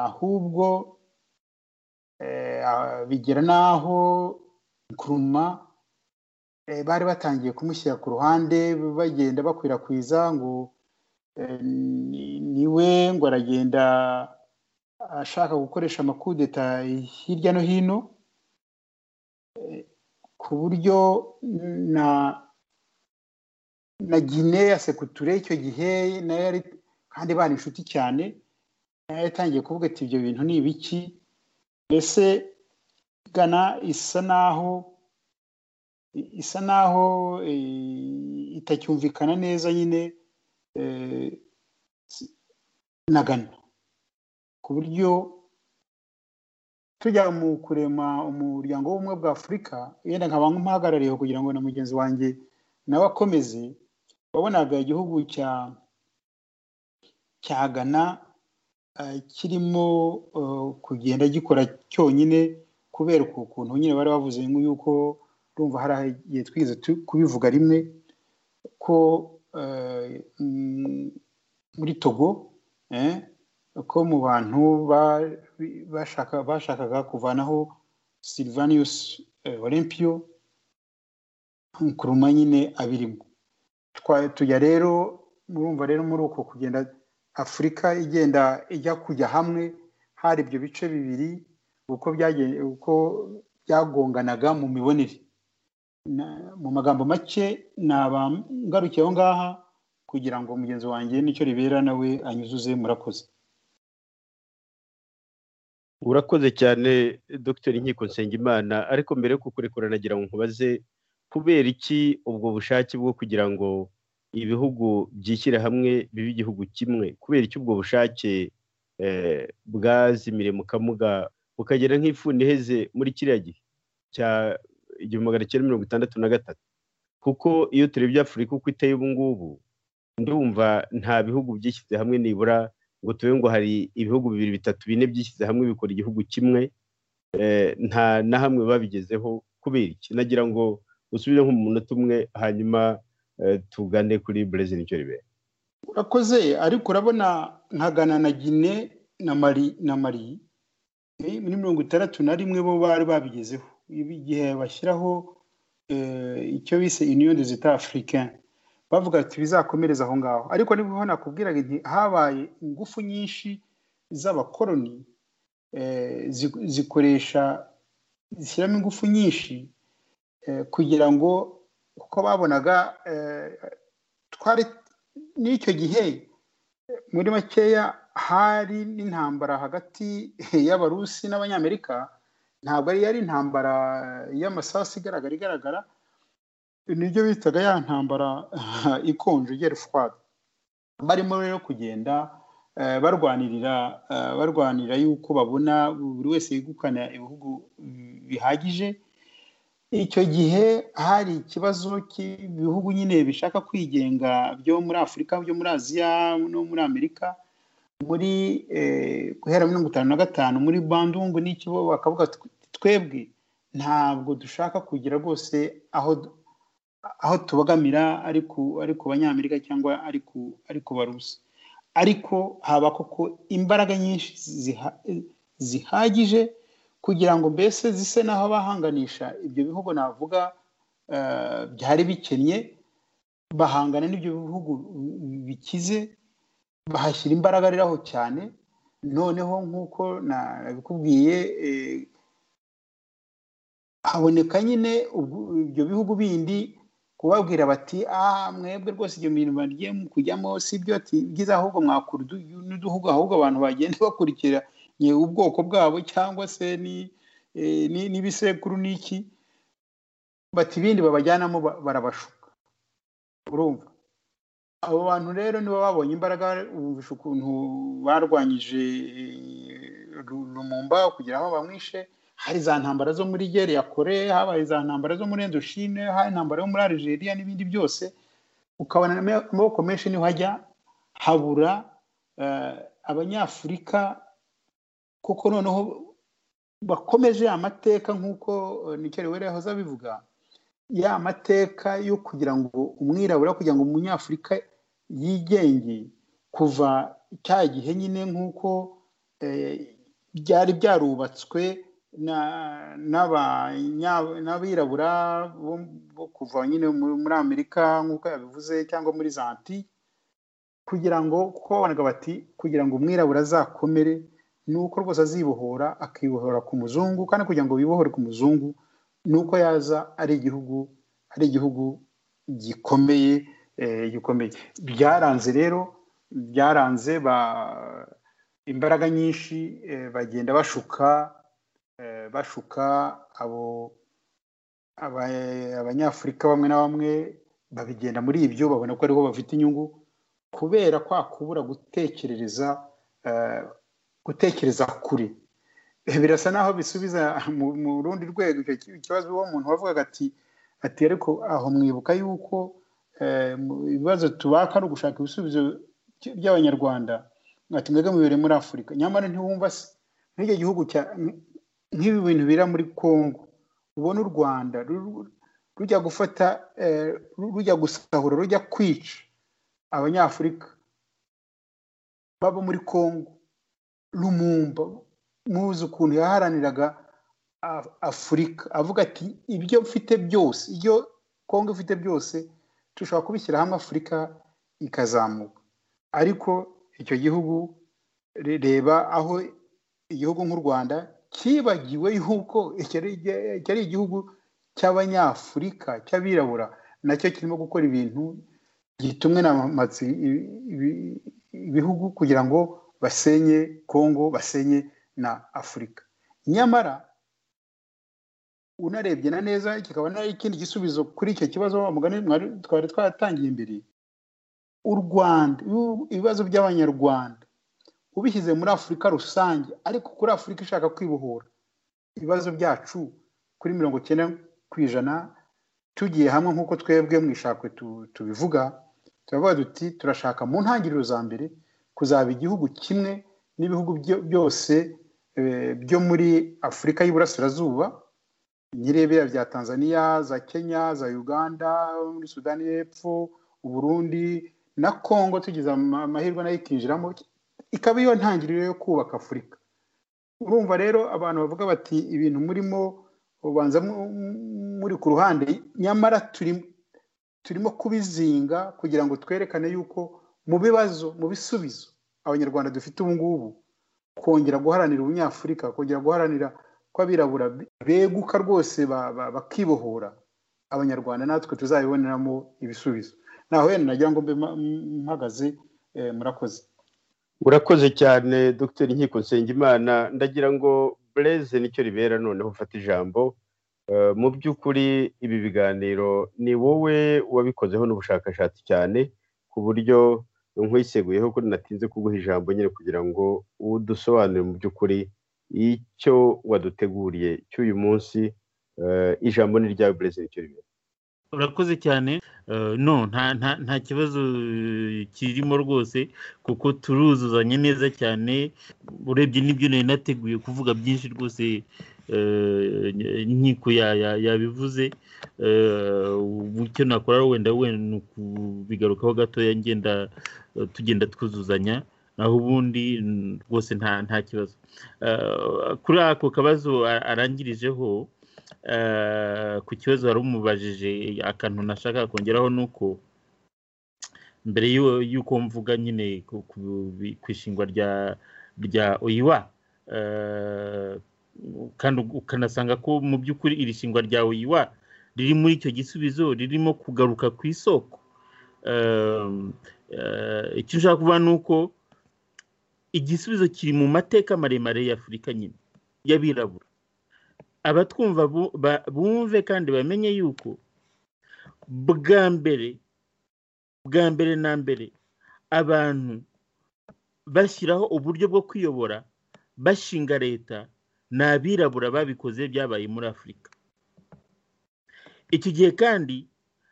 ahubwo bigera n'aho kuruma bari batangiye kumushyira ku ruhande bagenda bakwirakwiza ngo niwe ngo aragenda ashaka gukoresha amakudeta hirya no hino ku buryo na na gine ya sekuture icyo gihe nayo yari kandi bari inshuti cyane nayo yatangiye kuvuga ati ibyo bintu ni ibiki mbese gana isa naho isa naho itacyumvikana neza nyine na gana ku buryo tujya mu kurema umuryango w'ubumwe bwa afurika yenda nkaba nk'umuhagarariye kugira ngo na mugenzi wanjye nawe akomeze wabonaga igihugu cya cya gana kirimo kugenda gikora cyonyine ku kubera ukuntu nyine bari bavuze yuko urumva hari igihe twigeze kubivuga rimwe ko muri togo ko mu bantu bashakaga kuvanaho silvanus olympiyo nkuruma nyine abirimo tujya rero murumva rero muri uko kugenda afurika igenda ijya kujya hamwe hari ibyo bice bibiri uko uko byagonganaga mu mibonere mu magambo make ngarukiye aho ngaha kugira ngo mugenzi wanjye nicyo ribera nawe anyuzuze murakoze
urakoze cyane dr nkiko nsengimana ariko mbere yo kukurekura nagira ngo nkubaze kubera iki ubwo bushake bwo kugira ngo ibihugu byishyire hamwe bibe igihugu kimwe kubera iki ubwo bushake bwazimire mu kamuga bukagera nk'ifuni iheze muri kiriya gihe cya igihumbi magana cyenda mirongo itandatu na gatatu kuko iyo turebye afurika uko iteye ubu ngubu ndumva nta bihugu byishyize hamwe nibura ngo tube ngo hari ibihugu bibiri bitatu bine byishyize hamwe bikora igihugu kimwe nta na hamwe babigezeho kubera iki nagira ngo usubire nko mu munota umwe hanyuma tugane kuri burezi nicyo ribera
urakoze ariko urabona nkagana na gine na mari na mari muri mirongo itandatu na rimwe bo bari babigezeho igihe bashyiraho icyo bise union des etats africains bavuga ati bizakomereza aho ngaho ariko niba nakubwiraga nti habaye ingufu nyinshi z'abakoroni zikoresha zishyiramo ingufu nyinshi kugira ngo kuko babonaga twari n'icyo gihe muri makeya hari n'intambara hagati y'abarusi n'abanyamerika ntabwo yari intambara y'amasasu igaragara igaragara nibyo bitaga ya ntambara ikonje igera fwari barimo rero kugenda barwanirira barwanira yuko babona buri wese yegukana ibihugu bihagije icyo gihe hari ikibazo cy'ibihugu nyine bishaka kwigenga byo muri afurika byo muri aziya no muri amerika muri guhera mirongo itanu na gatanu muri bandungu n'ikibo bakavuga twebwe ntabwo dushaka kugira rwose aho aho tubogamira ari ku banyamerika cyangwa ari ku barusi ariko haba koko imbaraga nyinshi zihagije kugira ngo mbese zise n'aho bahanganisha ibyo bihugu navuga byari bikennye bahangana n'ibyo bihugu bikize bahashyira imbaraga rero aho cyane noneho nk'uko nabikubwiye haboneka nyine ibyo bihugu bindi kubabwira bati aha mwebwe rwose ibyo bintu bagiye kujyamo si byo byiza ahubwo mwakura n'uduhugu ahubwo abantu bagenda bakurikira ubwoko bwabo cyangwa se n'ibisekuru n'iki bati ibindi babajyanamo barabashuka urumva abo bantu rero nibo babonye imbaraga bumvisha ukuntu barwanyije rumumba kugira aho bamwishe hari za ntambara zo muri gere ya kore habaye za ntambara zo muri endoshine hari intambara yo muri algeria n'ibindi byose ukabona amaboko menshi niho hajya habura abanyafurika kuko noneho bakomeje amateka nk'uko nicyo rero yahoze abivuga ya mateka yo kugira ngo umwirabura kugira ngo umunyafurika yigenge kuva cya gihe nyine nk'uko byari byarubatswe n'abirabura bo kuva nyine muri amerika nk'uko yabivuze cyangwa muri zanti kugira ngo kuko babanaga bati kugira ngo umwirabura azakomere ni uko rwose azibohora akibohora ku muzungu kandi kugira ngo bibohore ku muzungu nuko yaza ari igihugu ari igihugu gikomeye gikomeye byaranze rero byaranze imbaraga nyinshi bagenda bashuka bashuka abo abanyafurika bamwe na bamwe babigenda muri ibyo babona ko ariho bafite inyungu kubera kwa kubura gutekerereza gutekereza kure birasa naho bisubiza mu rundi rwego icyo kibazo uwo muntu wavugaga ati ati ariko aho mwibuka yuko ibibazo tubaka ari ugushaka ibisubizo by'abanyarwanda mwati mwebwe mubere muri afurika nyamara ntiwumva se nk'icyo gihugu nk'ibi bintu bira muri congo ubona u rwanda rujya gufata rujya gusahura rujya kwica abanyafurika baba muri congo rumumba muzi ukuntu yaharaniraga afurika avuga ati ibyo mfite byose ibyo congo ifite byose dushobora kubishyira hamwe afurika ikazamuka ariko icyo gihugu reba aho igihugu nk'u rwanda cyibagiwe yuko iki ari igihugu cy'abanyafurika cy'abirabura nacyo kirimo gukora ibintu gitumwe n'amamatsi ibihugu kugira ngo basenye kongo basenye na afurika nyamara unarebye na neza kikaba nari ikindi gisubizo kuri icyo kibazo mugani twari twatangiye imbere u rwanda ibibazo by'abanyarwanda ubishyize muri afurika rusange ariko kuri afurika ishaka kwibohora ibibazo byacu kuri mirongo icyenda ku ijana tugiye hamwe nk'uko twebwe mu ishakwe tubivuga turavuga duti turashaka mu ntangiriro za mbere kuzaba igihugu kimwe n'ibihugu byose byo muri afurika y'iburasirazuba nyirebera bya tanzania za kenya za uganda muri sudani y'epfo uburundi na congo tugize amahirwe nayo ikinjiramo ikaba iyo ntangiriro yo kubaka afurika urumva rero abantu bavuga bati ibintu murimo ubanza muri ku ruhande nyamara turimo kubizinga kugira ngo twerekane yuko mu bibazo mu bisubizo abanyarwanda dufite ubu ngubu kongera guharanira ubunyafurika kongera guharanira ko abirabura beguka rwose bakibohora abanyarwanda natwe tuzabiboneramo ibisubizo naho wenda nagira ngo mbe mpagaze murakoze
urakoze cyane dr nkiko nsengimana ndagira ngo bureze nicyo ribera noneho ufata ijambo mu by'ukuri ibi biganiro ni wowe wabikozeho n'ubushakashatsi cyane ku buryo nkwiseguyeho ko natinze kuguha ijambo nyine kugira ngo udusobanurire mu by'ukuri icyo waduteguriye cy'uyu munsi ijambo ni ryawe bureze nicyo ribera
urakoze cyane no nta kibazo kirimo rwose kuko turuzuzanya neza cyane urebye n'ibyo nari nateguye kuvuga byinshi rwose inkiko yabivuze icyo nakora wenda wenda ni ukubigarukaho gatoya ngenda tugenda twuzuzanya naho ubundi rwose nta kibazo kuri ako kabazo arangirijeho ku kibazo wari umubajije akantu nashaka kongeraho ni uko mbere y'uko mvuga nyine ku ishingwa rya oyiwa kandi ukanasanga ko mu by'ukuri iri shingwa rya oyiwa riri muri icyo gisubizo ririmo kugaruka ku isoko icyo ushaka kuvuga ni uko igisubizo kiri mu mateka maremare y'afurika nyine y'abirabura abatwumva bumve kandi bamenye yuko bwa mbere bwa mbere na mbere abantu bashyiraho uburyo bwo kwiyobora bashinga leta ni abirabura babikoze byabaye muri afurika iki gihe kandi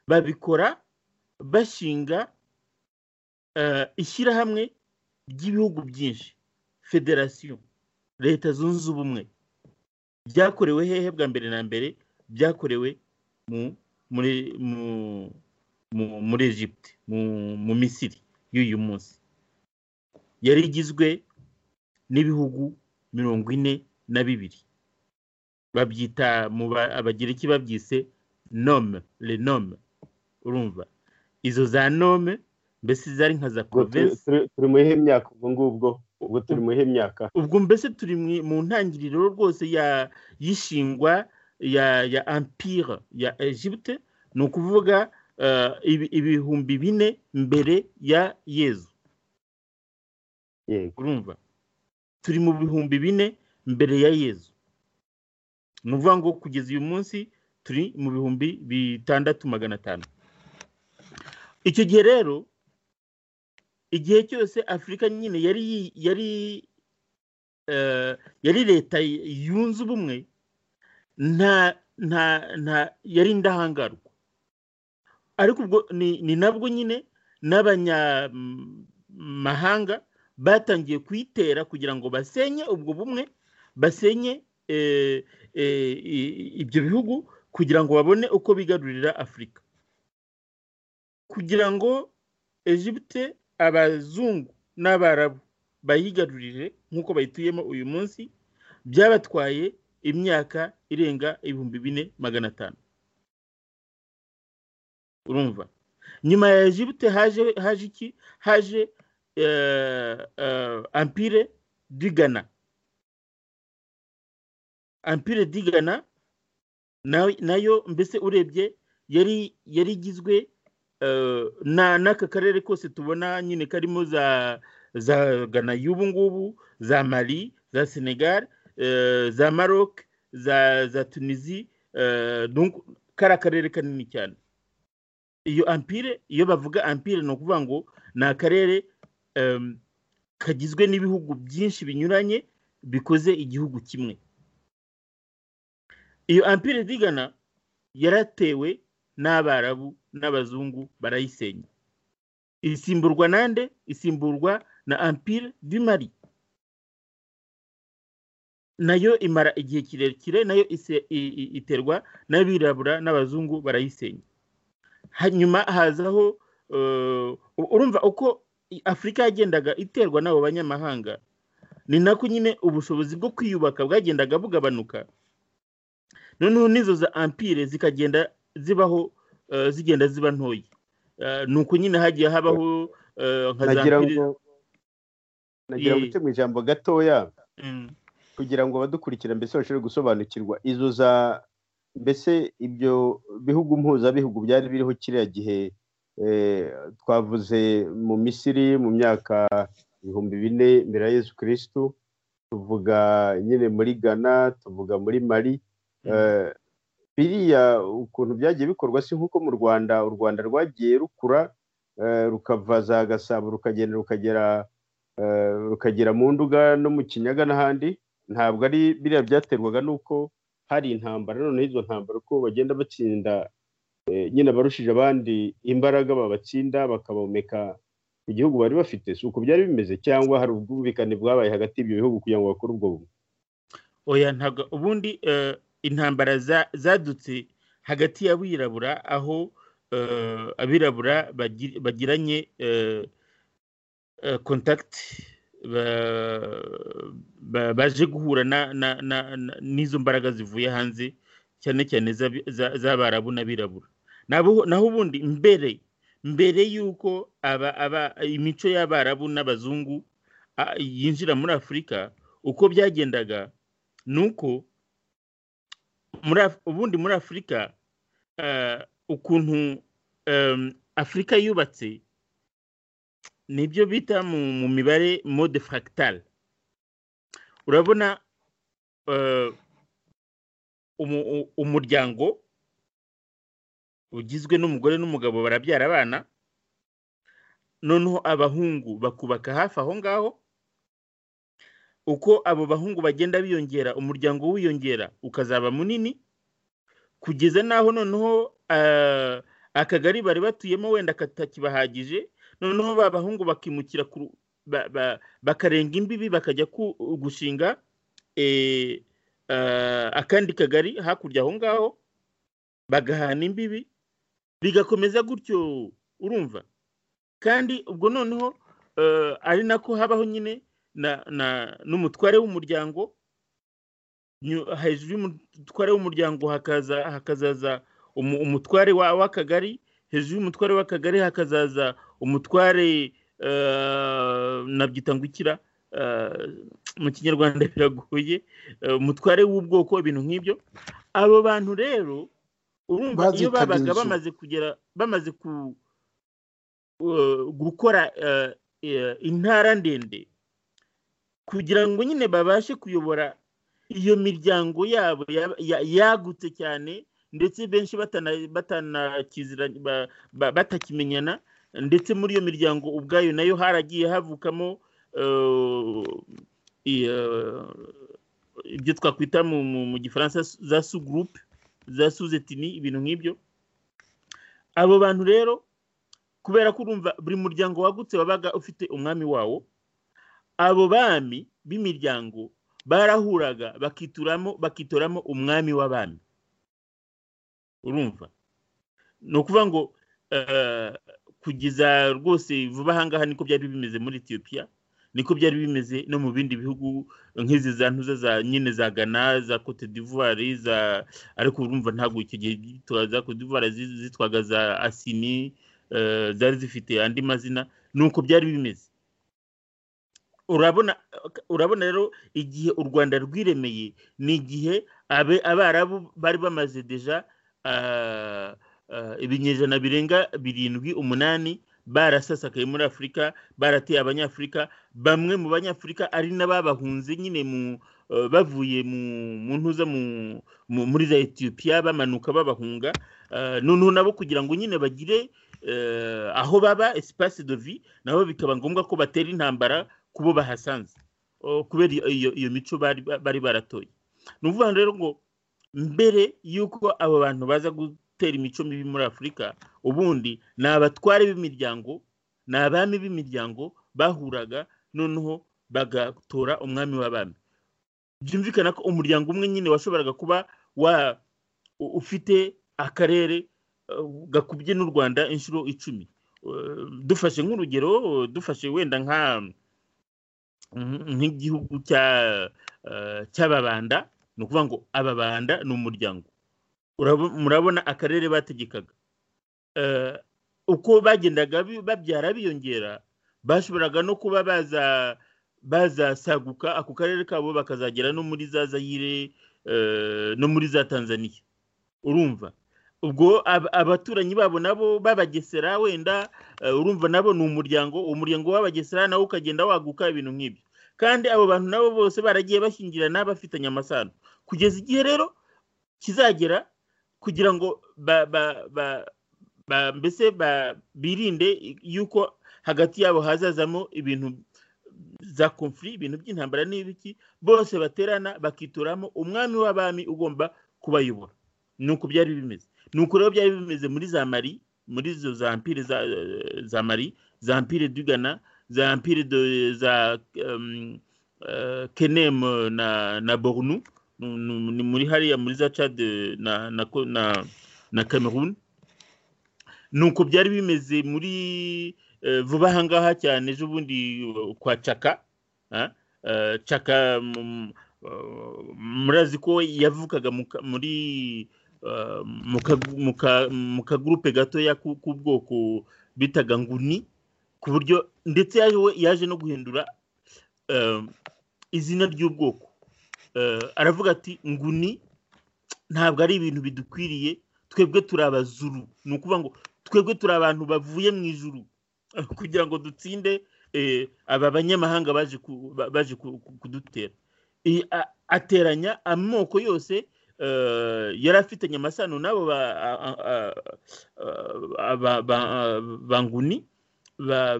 babikora bashinga ishyirahamwe ry'ibihugu byinshi federasiyo leta zunze ubumwe byakorewe hehe bwa mbere na mbere byakorewe muri egypte mu misiri y'uyu munsi yari igizwe n'ibihugu mirongo ine na bibiri babyita mu abagereki babyise nome renome urumva izo za nome mbese zari nka za provensi
turi mu iyihe myaka ubwo ngubwo ubwo turi mu iyihe myaka
ubwo mbese turi mu ntangiriro rwose y'ishingwa ya ampire ya egypte ni ukuvuga ibihumbi bine mbere ya yezu urumva turi mu bihumbi bine mbere ya yezu ni ukuvuga ngo kugeza uyu munsi turi mu bihumbi bitandatu magana atanu icyo gihe rero igihe cyose afurika nyine yari yari yari leta yunze ubumwe nta nta nta yari indahangarwa ariko ubwo ni nabwo nyine n'abanyamahanga batangiye kuyitera kugira ngo basenye ubwo bumwe basenye ibyo bihugu kugira ngo babone uko bigarurira afurika kugira ngo Egypte abazungu n'abarabu bayigarurire nk'uko bayituyemo uyu munsi byabatwaye imyaka irenga ibihumbi bine magana atanu urumva nyuma ya Egypte haje haje iki haje ampire digana ampire digana nayo mbese urebye yari yari igizwe n'aka karere kose tubona nyine karimo za za gana y'ubu ngubu za mari za senegal za maroc za tunisi kariya karere kanini cyane iyo ampire iyo bavuga ampire ni ukuvuga ngo ni akarere kagizwe n'ibihugu byinshi binyuranye bikoze igihugu kimwe iyo ampire digana yaratewe n'abarabu n'abazungu barayisenya isimburwa nande isimburwa na ampire du mari nayo imara igihe kirekire nayo iterwa n'abirabura n'abazungu barayisenya hanyuma hazaho urumva uko afurika yagendaga iterwa n'abo banyamahanga ni nako nyine ubushobozi bwo kwiyubaka bwagendaga bugabanuka noneho n'izo za ampire zikagenda zibaho zigenda ziba ntoya ni uko nyine hagiye habaho nka za ampire
nagira ngo uce mu ijambo gatoya kugira ngo abadukurikira mbese bashobore gusobanukirwa izo za mbese ibyo bihugu mpuzabihugu byari biriho kiriya gihe twavuze mu misiri mu myaka ibihumbi bine mbere ya yesu kirisitu tuvuga nyine muri ghana tuvuga muri mari biriya ukuntu byagiye bikorwa si nk'uko mu rwanda u rwanda rwagiye rukura rukava za gasabo rukagenda rukagera rukagera mu nduga no mu kinyaga n'ahandi ntabwo ari biriya byaterwaga n'uko hari intambara noneho izo ntambara uko bagenda batsinda nyine abarushije abandi imbaraga babatsinda bakabomeka ku gihugu bari bafite si uko byari bimeze cyangwa hari ubwumvikane bwabaye hagati y'ibyo bihugu kugira ngo bakore ubwo bumwe
oya ntabwo ubundi intambara zadutse hagati y'abirabura aho abirabura bagiranye kontakiti baje guhura n'izo mbaraga zivuye hanze cyane cyane z'abarabu n'abirabura naho ubundi mbere mbere y'uko imico y'abarabu n'abazungu yinjira muri afurika uko byagendaga ni uko ubundi muri afurika ukuntu afurika yubatse nibyo bita mu mibare mode fractale urabona umuryango ugizwe n'umugore n'umugabo barabyara abana noneho abahungu bakubaka hafi aho ngaho uko abo bahungu bagenda biyongera umuryango wiyongera ukazaba munini kugeza n'aho noneho akagari bari batuyemo wenda katakibahagije noneho ba bahungu bakimukira bakarenga imbibi bakajya gushinga akandi kagari hakurya aho ngaho bagahana imbibi bigakomeza gutyo urumva kandi ubwo noneho ari nako habaho nyine n'umutware w'umuryango hejuru y'umutware w'umuryango hakazaza umutware w'akagari hejuru y'umutware w'akagari hakazaza umutware nabyita ngukira mu kinyarwanda biragoye umutware w'ubwoko ibintu nk'ibyo abo bantu rero urumva iyo babaga bamaze kugera bamaze gukora intara ndende kugira ngo nyine babashe kuyobora iyo miryango yabo yagutse cyane ndetse benshi batakimenyana ndetse muri iyo miryango ubwayo nayo haragiye havukamo ibyo twakwita mu gifaransa za su gurupe za suzetini ibintu nk'ibyo abo bantu rero kubera ko urumva buri muryango wagutse wabaga ufite umwami wawo abo bami b'imiryango barahuraga bakituramo bakitoramo umwami w'abami urumva ni ukuvuga ngo kugeza rwose vuba ahangaha niko byari bimeze muri etiyopiya niko byari bimeze no mu bindi bihugu nk'izi za ntuza za nyine za gana za cote d'ivoire za ariko urumva ntabwo icyo gihe za cote d'ivoire zitwaga za asini zari zifite andi mazina ni uko byari bimeze urabona urabona rero igihe u rwanda rwiremeye ni igihe abarabu bari bamaze deja ibinyejana birenga birindwi umunani barasasakaye muri afurika barateye abanyafurika bamwe mu banyafurika ari n'ababahunze nyine mu bavuye mu ntuza muri za etiyopiya bamanuka babahunga noneho nabo kugira ngo nyine bagire aho baba esipasi dovi nabo bikaba ngombwa ko batera intambara kubo bahasanze kubera iyo mico bari baratoye ni ukuvuga rero ngo mbere y'uko abo bantu baza gutera imico mibi muri afurika ubundi ni abatware b'imiryango ni abami b'imiryango bahuraga noneho bagatora umwami w'abami byumvikana ko umuryango umwe nyine washoboraga kuba wa ufite akarere gakubye n'u rwanda inshuro icumi dufashe nk'urugero dufashe wenda nka nk'igihugu cy'ababanda ni ukuvuga ngo ababanda ni umuryango murabona akarere bategekaga uko bagendaga babyara biyongera bashoboraga no kuba bazasaguka ako karere kabo bakazagera no muri za zayire no muri za tanzania urumva ubwo abaturanyi babo nabo babagesera wenda urumva nabo ni umuryango umuryango w'abagesera nawe ukagenda waguka ibintu nk'ibyo kandi abo bantu nabo bose baragiye bashyingirana bafitanye amasano kugeza igihe rero kizagera kugira ngo mbese birinde yuko hagati yabo hazazamo ibintu za konfuri ibintu by'intambara n'ibiki bose baterana bakitoramo umwami w'abami ugomba kubayobora ni uko byari bimeze ni uko rero byari bimeze muri za mari muri izo za mpire za mari za mpire dugana za mpire za kenemu na bornu ni muri hariya muri za cade na cameroon ni uko byari bimeze muri vuba ahangaha cyane ejo bundi kwa caka caka murazi ko yavukaga muri mu kagurupe gatoya k'ubwoko bitaga nguni ku buryo ndetse yaje no guhindura izina ry'ubwoko aravuga ati nguni ntabwo ari ibintu bidukwiriye twebwe turi abazuru ni ukuvuga ngo twebwe turi abantu bavuye mu ijuru kugira ngo dutsinde aba banyamahanga baje kudutera ateranya amoko yose yari afitanye amasano n'abo banguni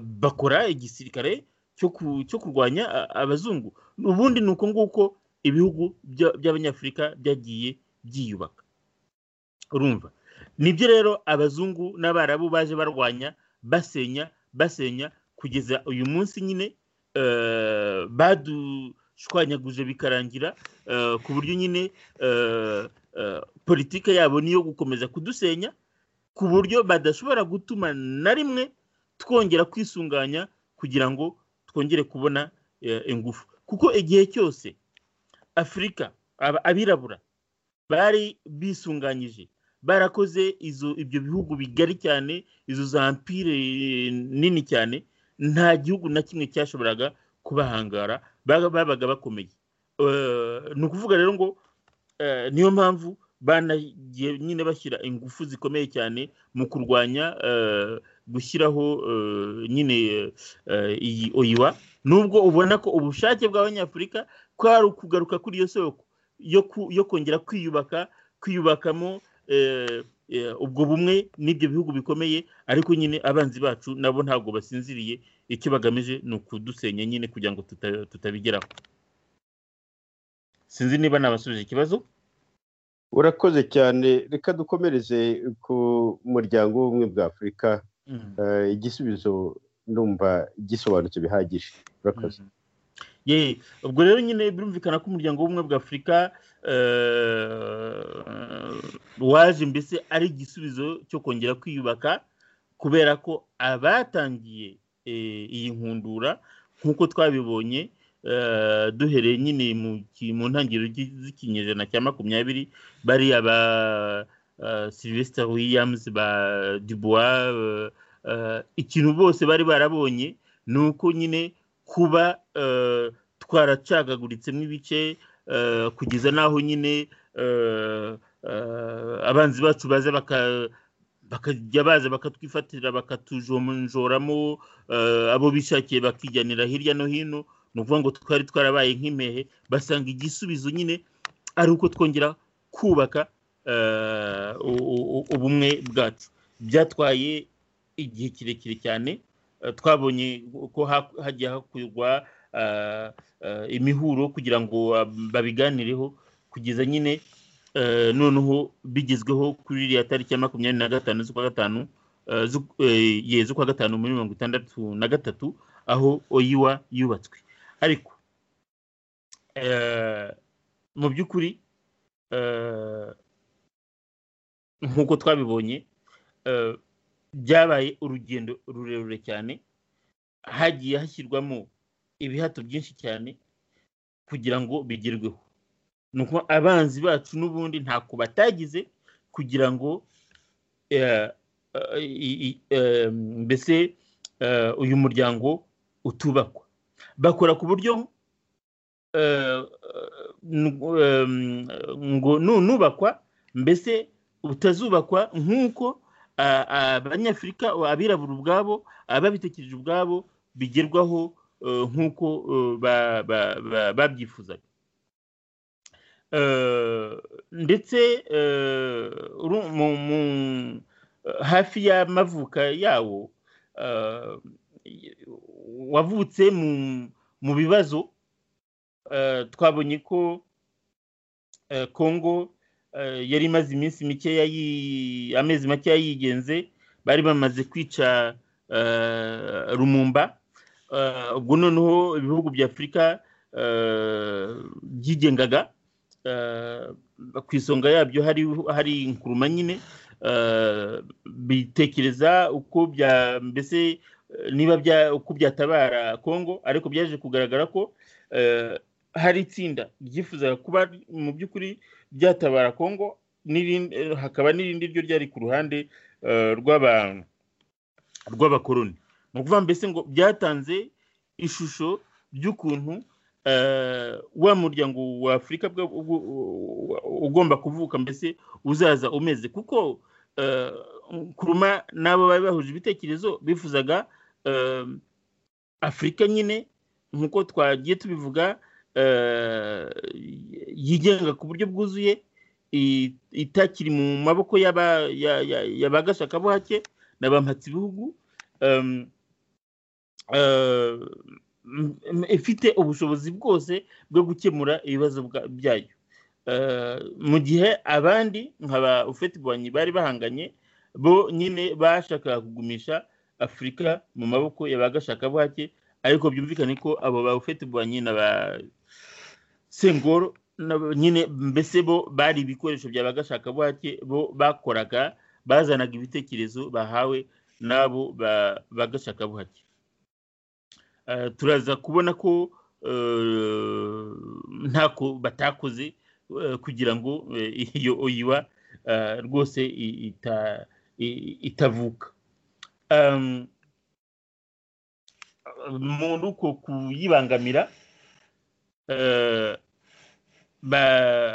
bakora igisirikare cyo kurwanya abazungu ubundi ni uko nguko ibihugu by'abanyafurika byagiye byiyubaka urumva nibyo rero abazungu n'abarabu baje barwanya basenya basenya kugeza uyu munsi nyine badu shwanyaguje bikarangira ku buryo nyine politiki yabo niyo gukomeza kudusenya ku buryo badashobora gutuma na rimwe twongera kwisunganya kugira ngo twongere kubona ingufu kuko igihe cyose afurika abirabura bari bisunganyije barakoze ibyo bihugu bigari cyane izo za mpire nini cyane nta gihugu na kimwe cyashoboraga kubahangara babaga bakomeye ni ukuvuga rero ngo niyo mpamvu banagiye nyine bashyira ingufu zikomeye cyane mu kurwanya gushyiraho nyine iyi oyiwa nubwo ubona ko ubushake bw'abanyafurika kwari ukugaruka kuri iyo soko yo kongera kwiyubaka kwiyubakamo ubwo bumwe n'ibyo bihugu bikomeye ariko nyine abanzi bacu nabo ntabwo basinziriye icyo bagamije ni ukudusenya nyine kugira ngo tutabigeraho sinzi niba nabasubije ikibazo
urakoze cyane reka dukomereze ku muryango w'ubumwe bwa afurika igisubizo numva gisobanutse bihagije urakoze
yeee ubwo rero nyine birumvikana ko umuryango w'ubumwe bwa afurika waje mbese ari igisubizo cyo kongera kwiyubaka kubera ko abatangiye iyi nkundura nk'uko twabibonye duhereye nyine mu ntangiriro z'ikinyejana cya makumyabiri bari aba silivesita wiyamuzi ba dubuwa ikintu bose bari barabonye ni uko nyine kuba twaracagaguritse ibice kugeza n'aho nyine abanzi bacu baza bakajya baza bakatwifatira bakatujonjoramo abo bishakiye bakijyanira hirya no hino ni ukuvuga ngo twari twarabaye nk'impehe basanga igisubizo nyine ari uko twongera kubaka ubumwe bwacu byatwaye igihe kirekire cyane twabonye ko hagiye hakorwa imihuro kugira ngo babiganireho kugeza nyine noneho bigezweho kuri iriya tariki ya makumyabiri na gatanu z'ukwa gatanu z'ukwa gatanu muri mirongo itandatu na gatatu aho oyiwa yubatswe ariko mu by'ukuri nk'uko twabibonye byabaye urugendo rurerure cyane hagiye hashyirwamo ibihato byinshi cyane kugira ngo bigerweho ni uko abanzi bacu n'ubundi ntako batagize kugira ngo mbese uyu muryango utubakwa bakora ku buryo ngo nubakwa mbese butazubakwa nk'uko abanyafurika abirabura ubwabo ababitekereje ubwabo bigerwaho nk'uko babyifuzaga ndetse hafi y'amavuka yawo wavutse mu bibazo twabonye ko kongo yari imaze iminsi mikeya amezi makeya yigenze bari bamaze kwica rumumba ubwo noneho ibihugu bya afurika byigengaga ku isonga yabyo hari inkuruma nyine bitekereza uko bya mbese niba uko byatabara kongo ariko byaje kugaragara ko hari itsinda ryifuzaga kuba mu by'ukuri byatabara kongo hakaba n'irindi ryo ryari ku ruhande rw'abakoroni ni ukuvuga mbese ngo byatanze ishusho ry'ukuntu wa muryango wa afurika ugomba kuvuka mbese uzaza umeze kuko kuruma n'abo bari bahuje ibitekerezo bifuzaga afurika nyine nk'uko twagiye tubivuga yigenga ku buryo bwuzuye itakiri mu maboko y'abagashaka bo hake na ba ibihugu ifite ubushobozi bwose bwo gukemura ibibazo byayo mu gihe abandi nka ba ufeti bwanyi bari bahanganye bo nyine bashakaga kugumisha afurika mu maboko y'abagashaka bo hake ariko byumvikane ko abo ba ufeti bwanyi na ba sengoro nyine mbese bo bari ibikoresho by'abagashaka buhake bo bakoraga bazanaga ibitekerezo bahawe n'abo bagashaka buhake turaza kubona ko ntako batakoze kugira ngo iyo oyiwa rwose itavuka muri uko kuyibangamira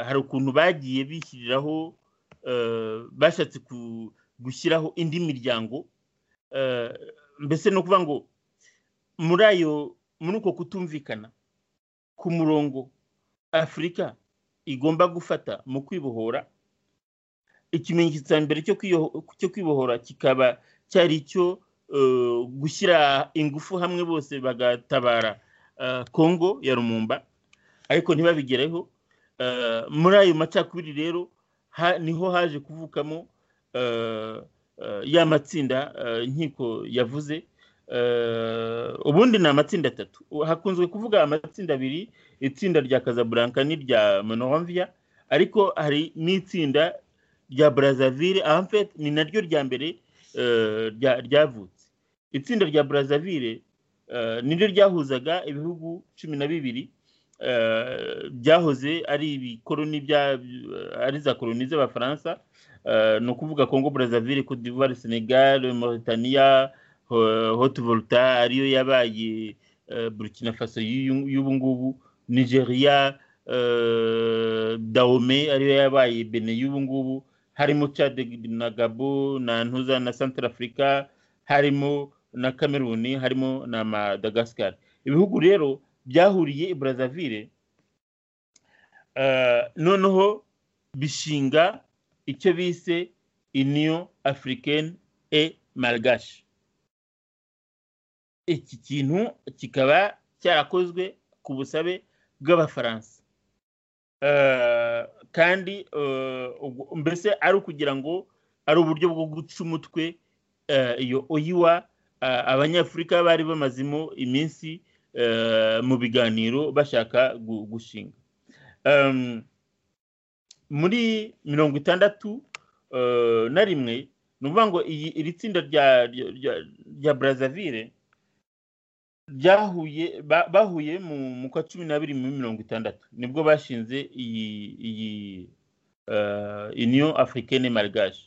hari ukuntu bagiye bishyiriraho bashatse gushyiraho indi miryango mbese ni ukuvuga ngo muri ayo muri uko kutumvikana ku murongo afurika igomba gufata mu kwibohora ikimenyetso cya mbere cyo kwibohora kikaba cyari icyo gushyira ingufu hamwe bose bagatabara kongo ya rumumba ariko ntibabigereho muri ayo macakubiri rero niho haje kuvukamo ya matsinda nkiko yavuze ubundi ni amatsinda atatu hakunzwe kuvuga amatsinda abiri itsinda rya kazaburanka n'irya monohomviya ariko hari n'itsinda rya brazzaville ahamfet ni naryo rya mbere ryavutse itsinda rya brazzaville niryo ryahuzaga ibihugu cumi na bibiri byahoze ari ibikoroni ari za koroni z'abafaransa ni ukuvuga kongo brazzaville cote d'ivoire senegal mauritania hoti volta ariyo yabaye burkina faso y'ubu ngubu nigeria dahome ariyo yabaye bene y'ubu ngubu harimo Chad na gabo na ntuza na santara afurika harimo na cameroon harimo na madagascar ibihugu rero byahuriye i brazzaville noneho bishinga icyo bise union africaine et malgache iki kintu kikaba cyarakozwe ku busabe bw'abafaransa kandi mbese ari ukugira ngo ari uburyo bwo guca umutwe iyo oyiwa abanyafurika bari bamazemo iminsi mu biganiro bashaka gushinga muri mirongo itandatu na rimwe ni ukuvuga ngo iri tsinda rya brazzaville byahuye bahuye mu kwa cumi n'abiri muri mirongo itandatu nibwo bashinze iyi iyi union africaine malgache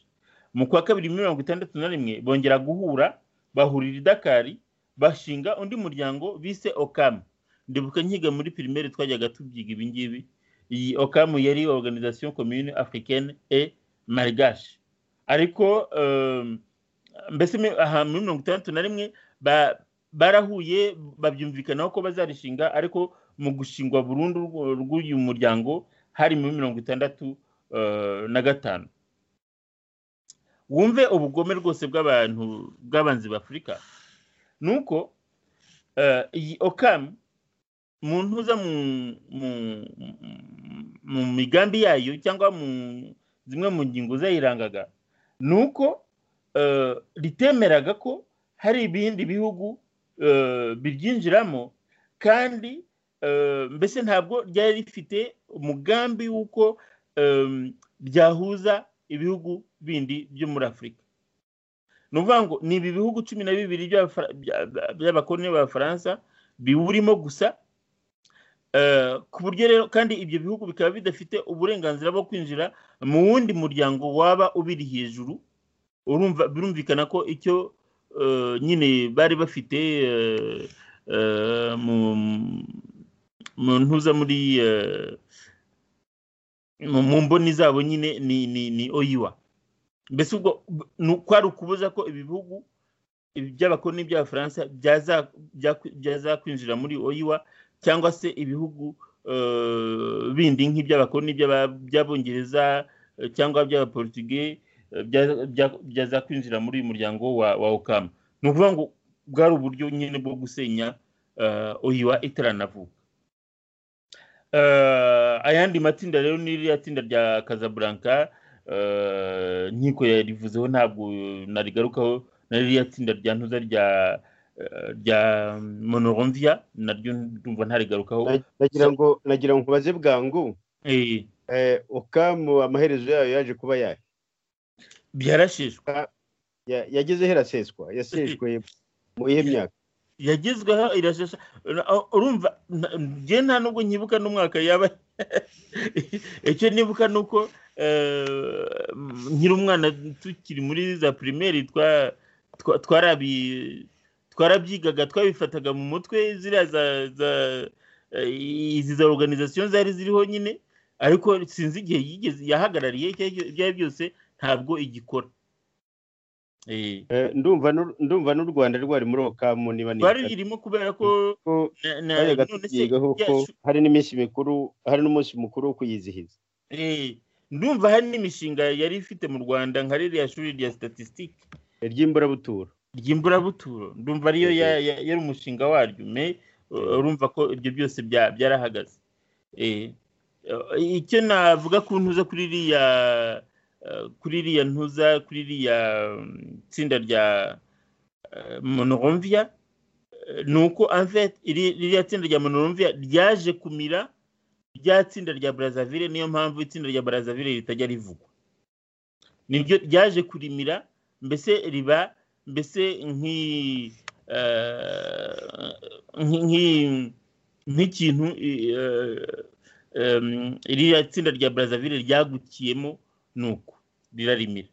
mu kwa kabiri mirongo itandatu na rimwe bongera guhura bahurira i dakari bashinga undi muryango bise okamu ndibuka nkiga muri pirimeri twajyaga tubyiga ibi ngibi iyi okamu yari organisation commune africaine et malgache ariko mbese aha muri mirongo itandatu na rimwe barahuye babyumvikanaho ko bazarishinga ariko mu gushingwa burundu rw'uyu muryango hari muri mirongo itandatu na gatanu wumve ubugome rwose bw'abantu bw'abanzi b'afurika ni uko iyi okamu mu ntuza mu migambi yayo cyangwa mu zimwe mu ngingo zayirangaga ni uko ritemeraga ko hari ibindi bihugu biryinjiramo kandi mbese ntabwo ryari rifite umugambi w'uko byahuza ibihugu bindi byo muri afurika ni ukuvuga ngo ni ibi bihugu cumi na bibiri by'abakoroni b'abafaransa biwurimo gusa ku buryo rero kandi ibyo bihugu bikaba bidafite uburenganzira bwo kwinjira mu wundi muryango waba ubiri hejuru birumvikana ko icyo nyine bari bafite mu ntuza muri mu mboni zabo nyine ni oyiwa mbese ubwo kwari ukubuza ko ibi bihugu by'abakoroni by'abafaransa byazakwinjira muri oyiwa cyangwa se ibihugu bindi nk'iby'abakoroni by'abongereza cyangwa by'abaportuge byaza kwinjira muri uyu muryango wa okamu ni ukuvuga ngo bwari uburyo nyine bwo gusenya oyiwa itaranavuka ayandi matsinda rero ni iriya tsinda rya kazaburanka nkiko yarivuzeho ntabwo narigarukaho na ririya tsinda rya ntuza rya rya monoronviya naryo ndumva ntarigarukaho
nagira ngo nagira ngo nkubaze bwangu okamu amaherezo yayo yaje kuba yayo
byarashishwe
yageze he iraseswa yaseshwe mu iyihe myaka
yagezweho irashesha urumva njye nta nubwo nyibuka n'umwaka yaba icyo nibuka ni uko nkiri umwana tukiri muri za pirimeri twarabyigaga twabifataga mu mutwe ziriya za izi za organizasiyo zari ziriho nyine ariko sinzi igihe yigeze yahagarariye ibyo ari byose ntabwo igikora
ndumva n'u rwanda rwari muri okamu niba
rurimo kubera ko
hari n'iminsi mikuru hari n'umunsi mukuru wo kuyizihiza
ndumva hari n'imishinga yari ifite mu rwanda nka ririya shuri rya statisitike
ry'imburabuturo
ry'imburabuturo ndumva ariyo yari umushinga waryo me urumva ko ibyo byose byarahagaze icyo navuga ku ntuza kuri iriya kuri iriya ntuza kuri iriya tsinda rya monoroviya ni uko anvet ririya tsinda rya monoroviya ryaje kumira rya tsinda rya Brazzaville niyo mpamvu itsinda rya Brazzaville ritajya rivugwa niryo ryaje kurimira mbese riba mbese nk'ikintu iriya tsinda rya Brazzaville ryagukiyemo ni uko rirarimira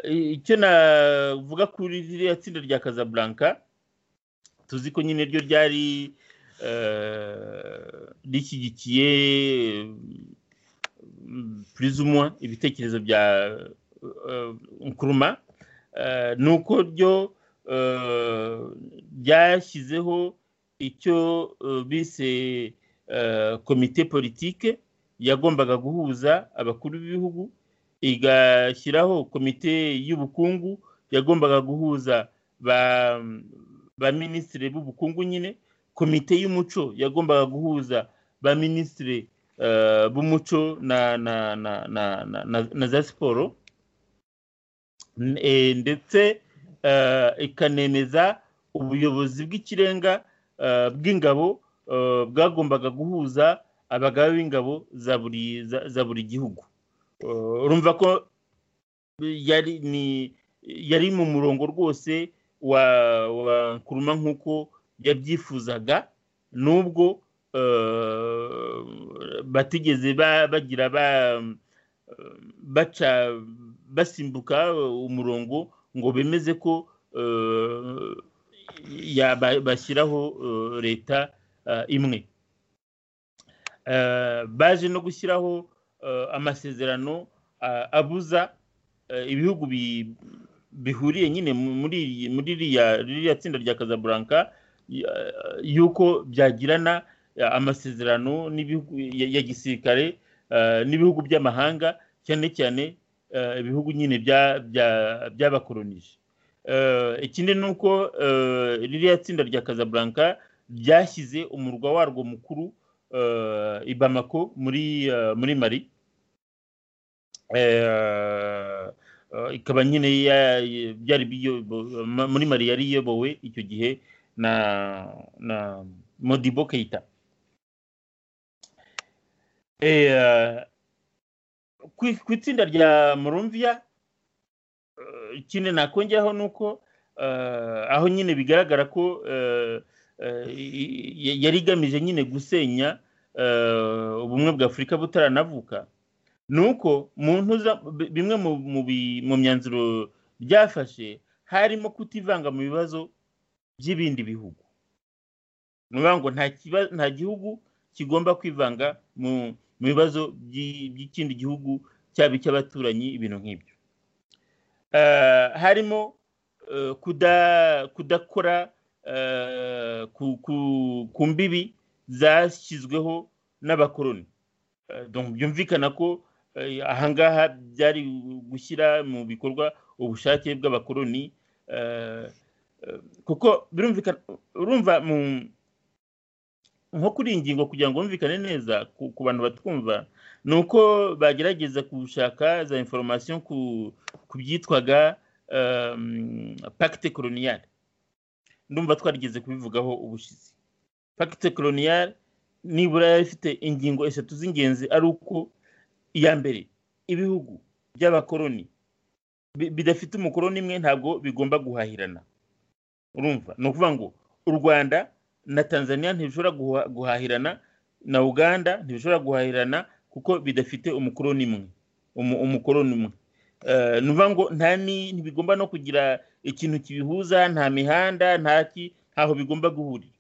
icyo navuga kuri ririya tsinda rya Casablanca tuzi ko nyine ryo ryari rishyigikiye purizumwa ibitekerezo bya nkuruma ni uko ryo ryashyizeho icyo bise komite politike yagombaga guhuza abakuru b'ibihugu igashyiraho komite y'ubukungu yagombaga guhuza ba minisitiri b'ubukungu nyine komite y'umuco yagombaga guhuza ba minisitiri b'umuco na za siporo ndetse ikanemeza ubuyobozi bw'ikirenga bw'ingabo bwagombaga guhuza abagabo b'ingabo za buri gihugu urumva ko yari mu murongo rwose wa kuruma nk'uko yabyifuzaga nubwo batigeze bagira baca basimbuka umurongo ngo bemeze ko bashyiraho leta imwe baje no gushyiraho amasezerano abuza ibihugu bihuriye nyine muri ririya tsinda rya Casablanca y'uko byagirana amasezerano ya gisirikare n'ibihugu by'amahanga cyane cyane ibihugu nyine by'abakoronije ikindi ni uko ririya tsinda rya Casablanca ryashyize umurwa warwo mukuru i Bamako muri mari ikaba nyine byari muri mari yari iyobowe icyo gihe na na modibo keyita ku itsinda rya murumviya ikindi nakongeraho ni uko aho nyine bigaragara ko yari igamije nyine gusenya ubumwe bwa afurika butaranavuka ni uko bimwe mu myanzuro byafashe harimo kutivanga mu bibazo by'ibindi bihugu ni ukuvuga ngo nta gihugu kigomba kwivanga mu bibazo by'ikindi gihugu cyaba icy'abaturanyi ibintu nk'ibyo harimo kudakora ku mbibi zashyizweho n'abakoroni byumvikana ko ahangaha byari gushyira mu bikorwa ubushake bw'abakoroni kuko birumvikana urumva nko kuri iyi ngingo kugira ngo wumvikane neza ku bantu batwumva ni uko bagerageza gushaka za inforomasiyo ku byitwaga pacte coloniale ndumva twarigeze kubivugaho ubushize pacte coloniale nibura yari ifite ingingo eshatu z'ingenzi ari uko iya mbere ibihugu by'abakoroni bidafite umukoroni imwe ntabwo bigomba guhahirana urumva ni ukuvuga ngo u rwanda na tanzania ntibishobora guhahirana na uganda ntibishobora guhahirana kuko bidafite umukoroni umwe umukoroni umwe ni ukuvuga ngo nta ntibigomba no kugira ikintu kibihuza nta mihanda ntaho bigomba guhurira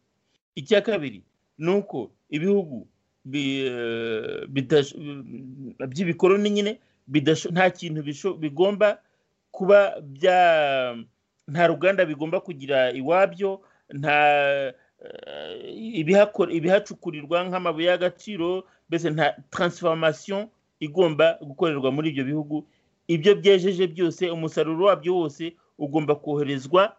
icya kabiri ni uko ibihugu by'ibikoroni nyine nta kintu bigomba kuba bya nta ruganda bigomba kugira iwabyo nta ibihacukurirwa nk'amabuye y'agaciro mbese nta taransiforomasiyo igomba gukorerwa muri ibyo bihugu ibyo byejeje byose umusaruro wabyo wose ugomba koherezwa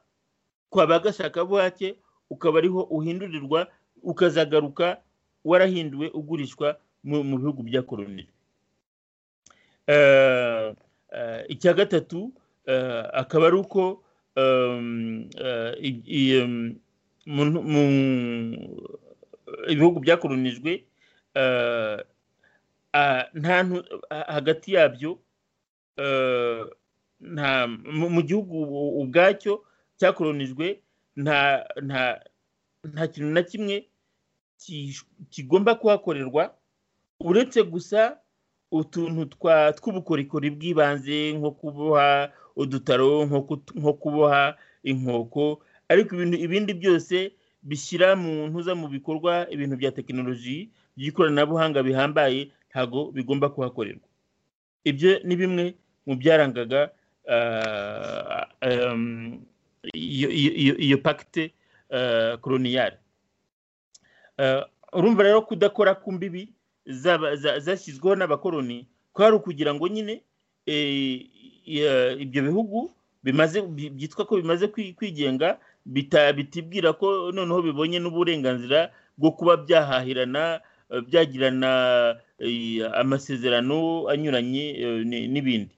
kwa ba gashakabuhake ukaba ariho uhindurirwa ukazagaruka warahinduwe ugurishwa mu bihugu bya koroni icya gatatu akaba ari uko ibihugu byakoronijwe hagati yabyo mu gihugu ubwacyo cyakoronijwe nta kintu na kimwe kigomba kuhakorerwa uretse gusa utuntu tw'ubukorikori bw'ibanze nko kuboha udutaro nko kuboha inkoko ariko ibindi byose bishyira mu ntuza mu bikorwa ibintu bya tekinoloji by'ikoranabuhanga bihambaye ntabwo bigomba kuhakorerwa ibyo ni bimwe mu byarangaga iyo pakite koroniyari urumva rero kudakora ku mbibi zashyizweho n'abakoroni kwari ukugira ngo nyine ibyo bihugu bimaze byitwa ko bimaze kwigenga bitibwira ko noneho bibonye n'uburenganzira bwo kuba byahahirana byagirana amasezerano anyuranye n'ibindi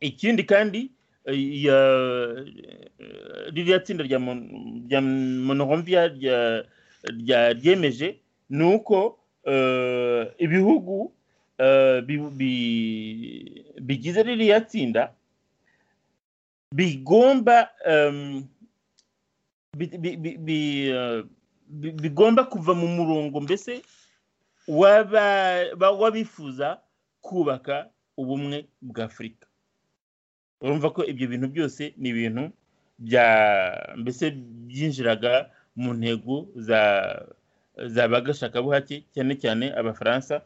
ikindi kandi ririya tsinda rya monoromviya ryemeje ni uko ibihugu bigize ririya tsinda bigomba bigomba kuva mu murongo mbese w'abifuza kubaka ubumwe bwa afurika urumva ko ibyo bintu byose ni ibintu bya mbese byinjiraga mu ntego za za bagashakabuhake cyane cyane abafaransa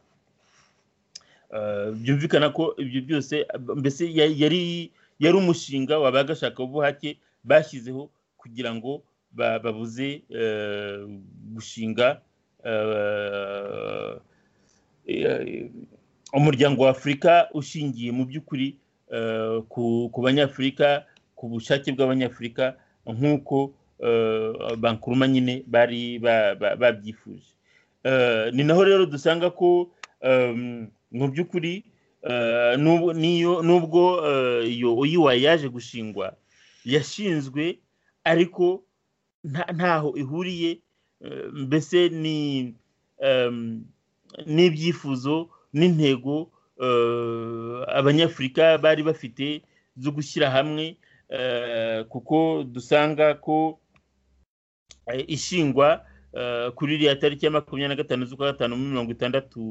byumvikana ko ibyo byose mbese yari yari umushinga wa bagashakabuhake bashyizeho kugira ngo babuze gushinga umuryango wa afurika ushingiye mu by'ukuri ku banyafurika ku bushake bw'abanyafurika nk'uko bankuruma nyine bari babyifuje ni naho rero dusanga ko mu by'ukuri n'ubwo iyo uyiwa yaje gushingwa yashinzwe ariko ntaho ihuriye mbese ni n'ibyifuzo n'intego abanyafurika bari bafite zo gushyira hamwe kuko dusanga ko ishingwa kuri iriya tariki ya makumyabiri na gatanu z'ukwa gatanu muri mirongo itandatu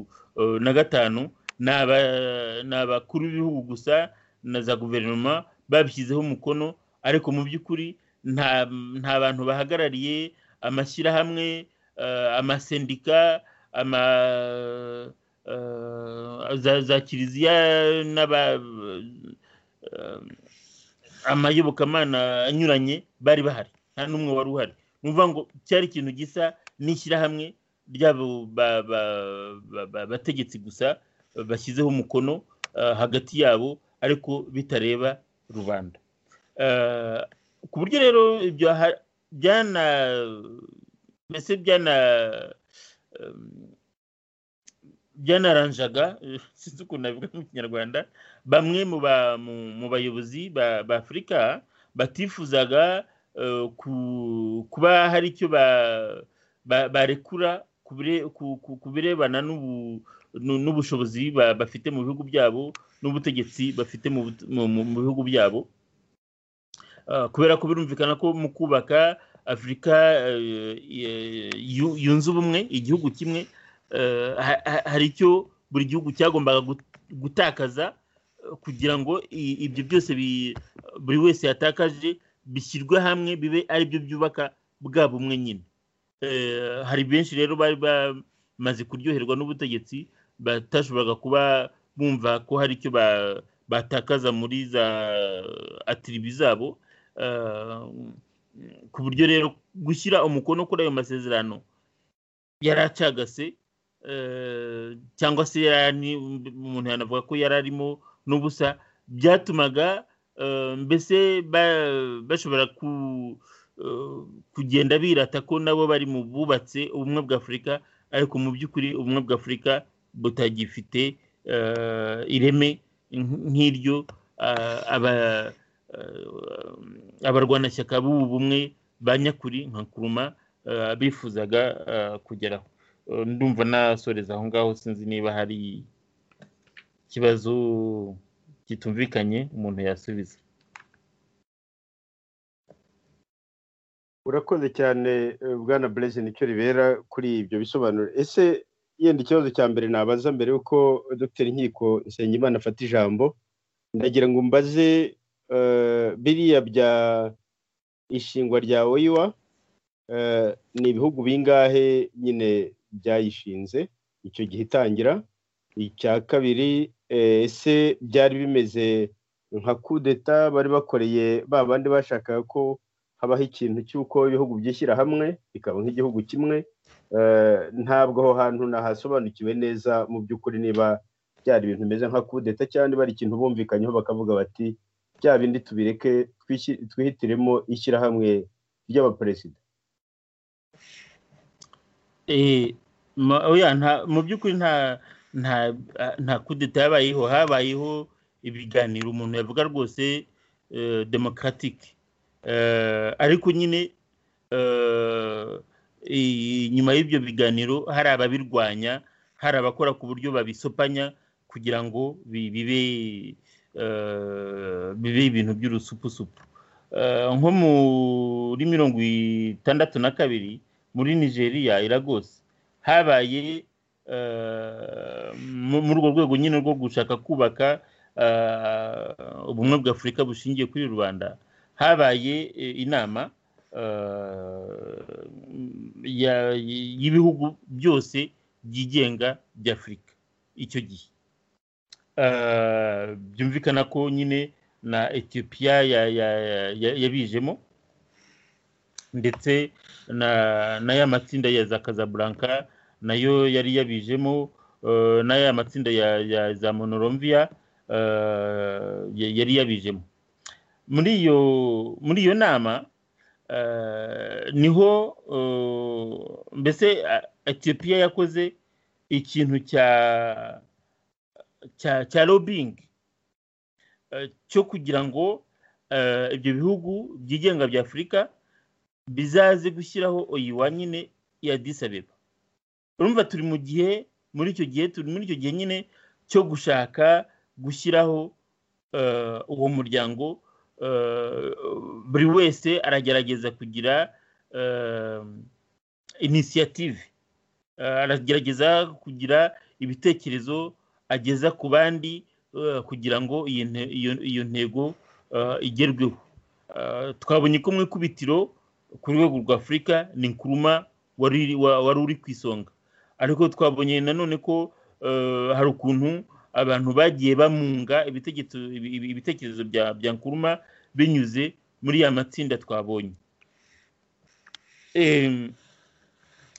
na gatanu ni abakuru b'ibihugu gusa na za guverinoma babishyizeho umukono ariko mu by'ukuri nta bantu bahagarariye amashyirahamwe amasendika ama za kiliziya amayobokamana anyuranye bari bahari nta n'umwe wari uhari ni ukuvuga ngo cyari ikintu gisa n'ishyirahamwe ry'abo bategetsi gusa bashyizeho umukono hagati yabo ariko bitareba rubanda ku buryo rero ibyo byana mbese byana byanaranjaga sinzi ukuntu nabivuga mu kinyarwanda bamwe mu bayobozi ba afurika batifuzaga kuba hari icyo barekura ku birebana n'ubushobozi bafite mu bihugu byabo n'ubutegetsi bafite mu bihugu byabo kubera ko birumvikana ko mu kubaka afurika yunze ubumwe igihugu kimwe hari icyo buri gihugu cyagombaga gutakaza kugira ngo ibyo byose buri wese yatakaje bishyirwe hamwe bibe ari byo byubaka bwa bumwe nyine hari benshi rero bari bamaze kuryoherwa n'ubutegetsi batashoboraga kuba bumva ko hari icyo batakaza muri za atiribi zabo ku buryo rero gushyira umukono kuri ayo masezerano yari acagase cyangwa se umuntu yanavuga ko yari arimo n'ubusa byatumaga mbese bashobora kugenda birata ko nabo bari mu bubatse ubumwe bwa afurika ariko mu by'ukuri ubumwe bwa afurika butagifite ireme nk'iryo abarwanashyaka b'ubu bumwe ba nyakuri nka kuruma bifuzaga kugeraho ndumva nasoreza aho ngaho sinzi niba hari ikibazo kitumvikanye umuntu yasubiza
urakoze cyane bwana burezi nicyo ribera kuri ibyo bisobanuro ese yenda ikibazo cya mbere nabaza mbere y'uko dr nkiko nsengimana afata ijambo ndagira ngo mbaze biriya bya ishingwa rya oyiwa ni ibihugu bingahe nyine byayishinze icyo gihe itangira icya kabiri ese byari bimeze nka kudeta bari bakoreye ba bandi bashakaga ko habaho ikintu cy'uko ibihugu byishyira hamwe bikaba nk'igihugu kimwe ntabwo aho hantu nahasobanukiwe neza mu by'ukuri niba byari ibintu bimeze nka kudeta cyangwa bari ikintu bumvikanyeho bakavuga bati bya bindi tubireke twihitiremo ishyirahamwe ry'abaperezida
mu by'ukuri nta kudeta yabayeho habayeho ibiganiro umuntu yavuga rwose demokaratike ariko nyine nyuma y'ibyo biganiro hari ababirwanya hari abakora ku buryo babisopanya kugira ngo bibe bibe ibintu by'urusupusupu nko muri mirongo itandatu na kabiri muri nigeria iragose habaye muri urwo rwego nyine rwo gushaka kubaka ubumwe bw'afurika bushingiye kuri rubanda habaye inama y'ibihugu byose byigenga by'afurika icyo gihe byumvikana ko nyine na etiyopiya yabijemo ndetse n'aya matsinda ya za kazaburanka nayo yari yabijemo n'aya matsinda ya za monoromviya yari yabijemo muri iyo muri iyo nama niho mbese etiyopiya yakoze ikintu cya cya cya lobbyingi cyo kugira ngo ibyo bihugu byigenga bya afurika bizaze gushyiraho oyiwa nyine ya disabeba urumva turi mu gihe muri icyo gihe turi muri icyo gihe nyine cyo gushaka gushyiraho uwo muryango buri wese aragerageza kugira inisiyative aragerageza kugira ibitekerezo ageza ku bandi kugira ngo iyo ntego igerweho twabonye ko mu ikubitiro ku rwego rwa afurika ni nkuruma wari uri ku isonga ariko twabonye nanone ko hari ukuntu abantu bagiye bamunga ibitekerezo bya nkuruma binyuze muri ya matsinda twabonye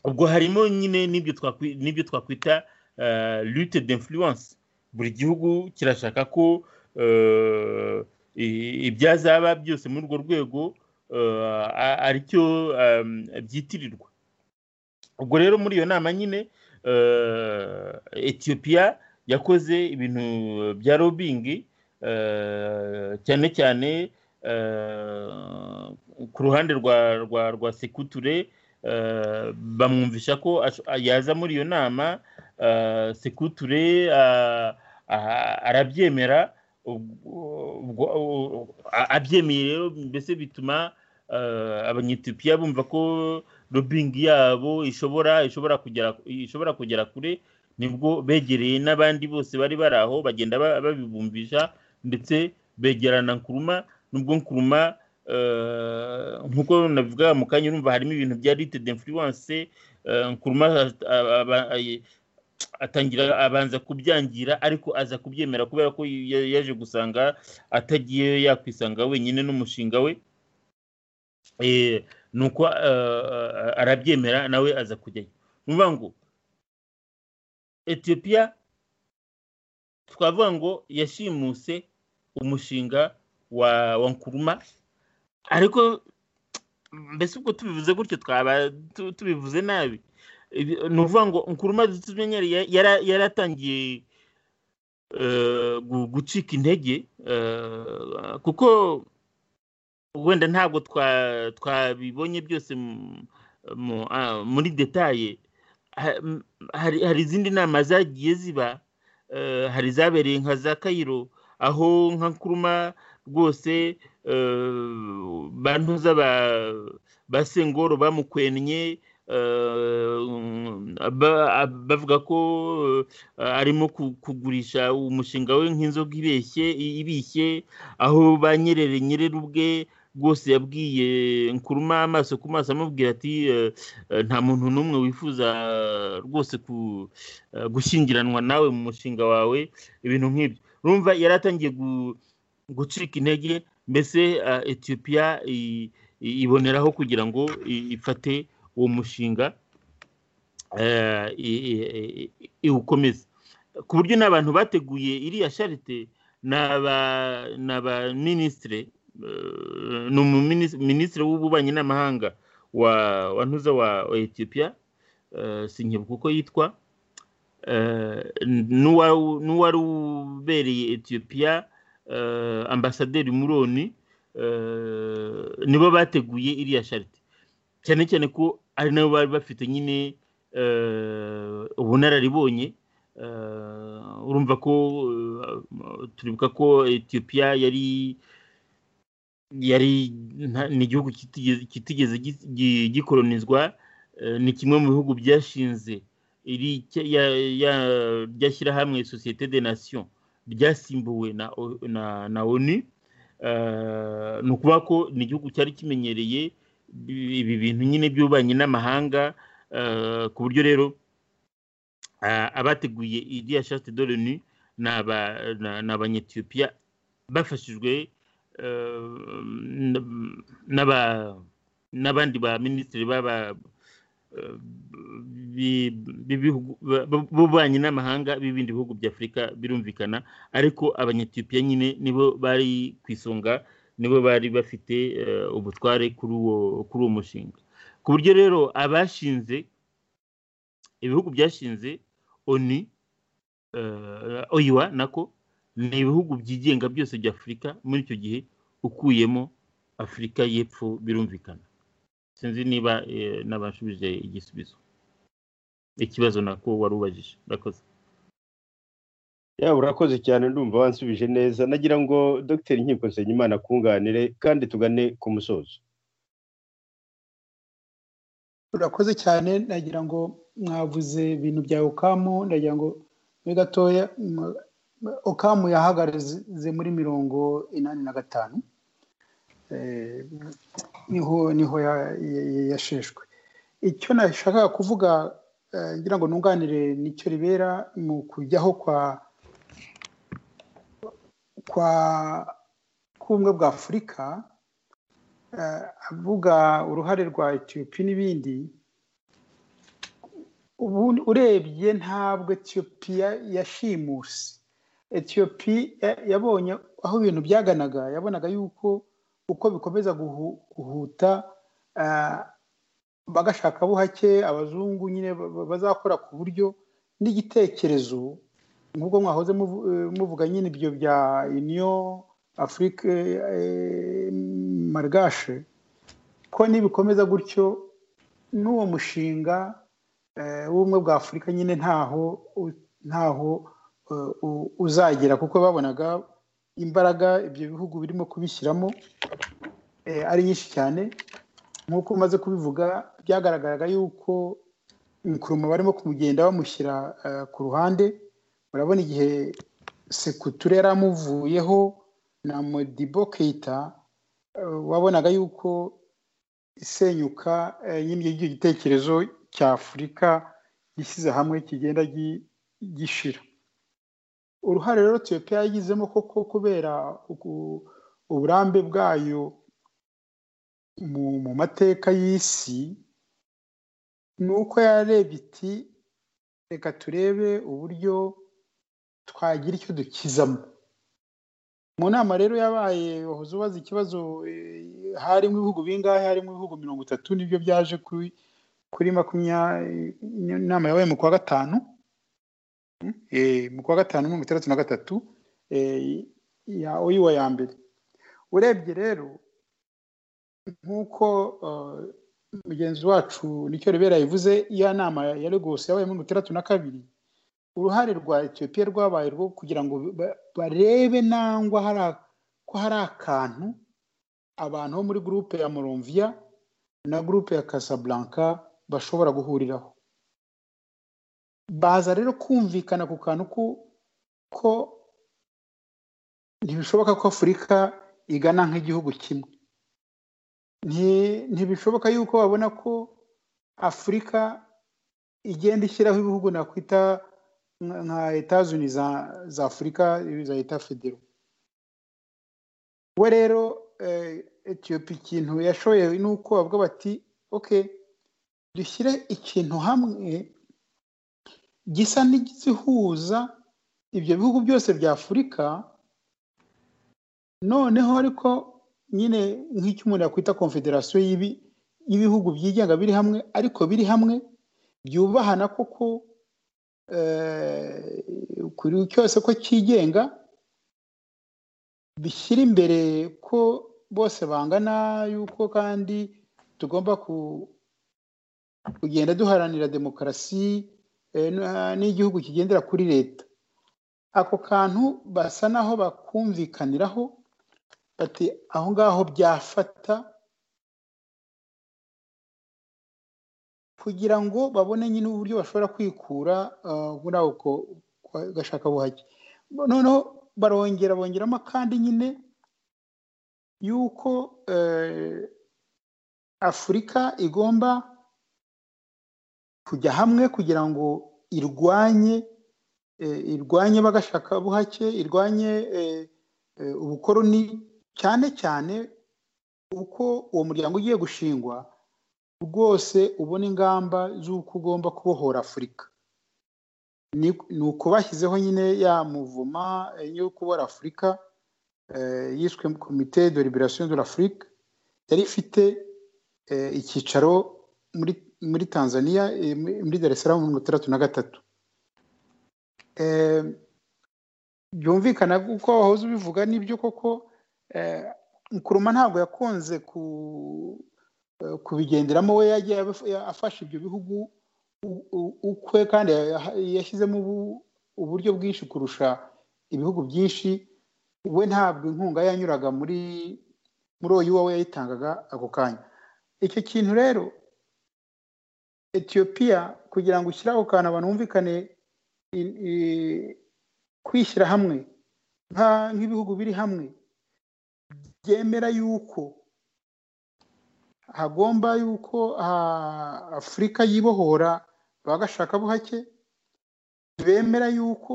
ubwo harimo nyine n'ibyo twakwita lute d'influence buri gihugu kirashaka ko ibyazaba byose muri urwo rwego aricyo byitirirwa ubwo rero muri iyo nama nyine etiyopiya yakoze ibintu bya robingi cyane cyane ku ruhande rwa rwa rwa sekuture bamwumvisha ko yaza muri iyo nama sekuture arabyemera abyemeye rero mbese bituma abanyetiyopiya bumva ko robingi yabo ishobora ishobora kugera ishobora kugera kure nibwo begereye n'abandi bose bari bari aho bagenda babibumbisha ndetse begerana nkuruma nubwo nkuruma nk'uko nabivuga mu kanya urumva harimo ibintu bya rite d'influence nkuruma atangira abanza kubyangira ariko aza kubyemera kubera ko yaje gusanga atagiye yakwisanga wenyine n'umushinga we nuko arabyemera nawe aza kujyayo nuvuga ngo etiyopiya twavuga ngo yashimuse umushinga wa nkuruma ariko mbese ubwo tubivuze gutyo twaba tubivuze nabi ni ukuvuga ngo nkuruma yaratangiye gucika intege kuko wenda ntabwo twabibonye byose muri detaye hari izindi nama zagiye ziba hari izabereye nka za kayiro aho nka nkuruma rwose bantuza ba sengoro bamukwennye bavuga ko arimo kugurisha umushinga we nk'inzoga ibeshye ibishye aho ba nyerere nyerere ubwe rwose yabwiye nkuruma amaso ku maso amubwira ati nta muntu n'umwe wifuza rwose gushyingiranwa nawe mu mushinga wawe ibintu nk'ibyo rumva yari atangiye gucika intege mbese etiyopiya iboneraho kugira ngo ifate uwo mushinga iwukomeze ku buryo n'abantu bateguye iriya sharite ni abaminisitire ni umuminisitiri w'ububanyi n'amahanga wa ntuza wa etiyopiya sinkibuka uko yitwa n'uwari ubereye etiyopiya ambasaderi muroni nibo bateguye iriya sharite cyane cyane ko ari nabo bari bafite nyine ubunararibonye urumva ko turibuka ko etiyopiya yari yari ni igihugu kitigeze gikolonizwa ni kimwe mu bihugu byashinze ryashyira hamwe sosiyete de nation ryasimbuwe na onu ni ukuvuga ko ni igihugu cyari kimenyereye ibi bintu nyine by'ububanyi n'amahanga ku buryo rero abateguye iriya shate doroni ni abanyetiyopiya bafashijwe n'abandi ba minisitiri b'ububanyi n'amahanga b'ibindi bihugu bya afurika birumvikana ariko abanyetiyopiya nyine nibo bari ku isonga nibo bari bafite ubutware kuri uwo mushinga ku buryo rero abashinze ibihugu byashinze oni oyiwa nako ni ibihugu byigenga byose bya afurika muri icyo gihe ukuyemo afurika y'epfo birumvikana sinzi niba n'abashubije igisubizo ikibazo nako wari ubajije urakoze
yaba urakoze cyane ndumva wansubije neza nagira ngo dogiteri nkiko Nsengimana akunganire kandi tugane ku musozo
urakoze cyane nagira ngo mwavuze ibintu bya okamu nagira ngo muri gatoya okamu yahagaze muri mirongo inani na gatanu niho niho yasheshwe icyo nashakaga kuvuga ngira ngo nunganire nicyo ribera mu kujyaho kwa kwa k'ubumwe bwa afurika avuga uruhare rwa etiyopi n'ibindi ubu urebye ntabwo etiyopi yashimuse etiyopi yabonye aho ibintu byaganaga yabonaga yuko uko bikomeza guhuta bagashaka buhake abazungu nyine bazakora ku buryo n'igitekerezo nk'ubwo mwahoze muvuga nyine ibyo bya uniyo afurike marigashe ko nibikomeza gutyo n'uwo mushinga w'ubumwe bwa afurika nyine ntaho ntaho uzagera kuko babonaga imbaraga ibyo bihugu birimo kubishyiramo ari nyinshi cyane nk'uko umaze kubivuga byagaragaraga yuko umukuruma barimo kumugenda bamushyira ku ruhande urabona igihe sekuture yari amuvuyeho na modibo keita wabonaga yuko isenyuka y'icyo gitekerezo cya afurika gishyize hamwe kigenda gishira uruhare rero etiyopiya yagizemo koko kubera uburambe bwayo mu mateka y'isi ni uko yarebye iti reka turebe uburyo twagira icyo dukizamo mu nama rero yabaye wahoze ubaza ikibazo harimo ibihugu bingahe harimo ibihugu mirongo itatu nibyo byaje kuri makumyabiri inama yabaye mu kwa gatanu mu kwa gatanu mirongo itandatu na gatatu ya oyiwa ya mbere urebye rero nk'uko mugenzi wacu nicyo ribera yavuze iya nama ya Lagos yabaye mirongo itandatu na kabiri uruhare rwa etiyopiya rwabaye rwo kugira ngo barebe nangwa ko hari akantu abantu bo muri gurupe ya moromviya na gurupe ya Casablanca bashobora guhuriraho baza rero kumvikana ku kantu ko ntibishoboka ko afurika igana nk'igihugu kimwe ntibishoboka yuko babona ko afurika igenda ishyiraho ibihugu nakwita nka etazuni za afurika za leta federo we rero etiyopi ikintu yashoye ni uko bavuga bati oke dushyire ikintu hamwe gisa n'igihuza ibyo bihugu byose bya afurika noneho ariko nyine nk'icyo umuntu yakwita konfederasiyo y'ibihugu byigenga biri hamwe ariko biri hamwe byubahana koko kuri cyose ko cyigenga bishyira imbere ko bose bangana yuko kandi tugomba kugenda duharanira demokarasi n'igihugu kigendera kuri leta ako kantu basa naho bakumvikaniraho bati aho ngaho byafata kugira ngo babone nyine uburyo bashobora kwikura muri ako gashakabuhake noneho barongera bongeramo kandi nyine yuko afurika igomba kujya hamwe kugira ngo irwanye irwanye bagashakabuhake irwanye ubukoroni cyane cyane uko uwo muryango ugiye gushingwa rwose ubona ingamba z'uko ugomba kubohora afurika ni uko bashyizeho nyine ya muvuma yo kubora afurika yiswe komite de liberation de l'afrique yari ifite icyicaro muri tanzania muri dar es salaam mirongo itandatu na gatatu byumvikana kuko wahoze ubivuga nibyo koko nkuruma ntabwo yakunze kubigenderamo we yagiye afasha ibyo bihugu ukwe kandi yashyizemo uburyo bwinshi kurusha ibihugu byinshi we ntabwo inkunga yanyuraga muri muri uyu we yayitangaga ako kanya icyo kintu rero etiyopiya kugira ngo ushyire ako kantu abantu bumvikane kwishyira hamwe nk'ibihugu biri hamwe byemera yuko hagomba yuko afurika yibohora bagashakabuhake bemera yuko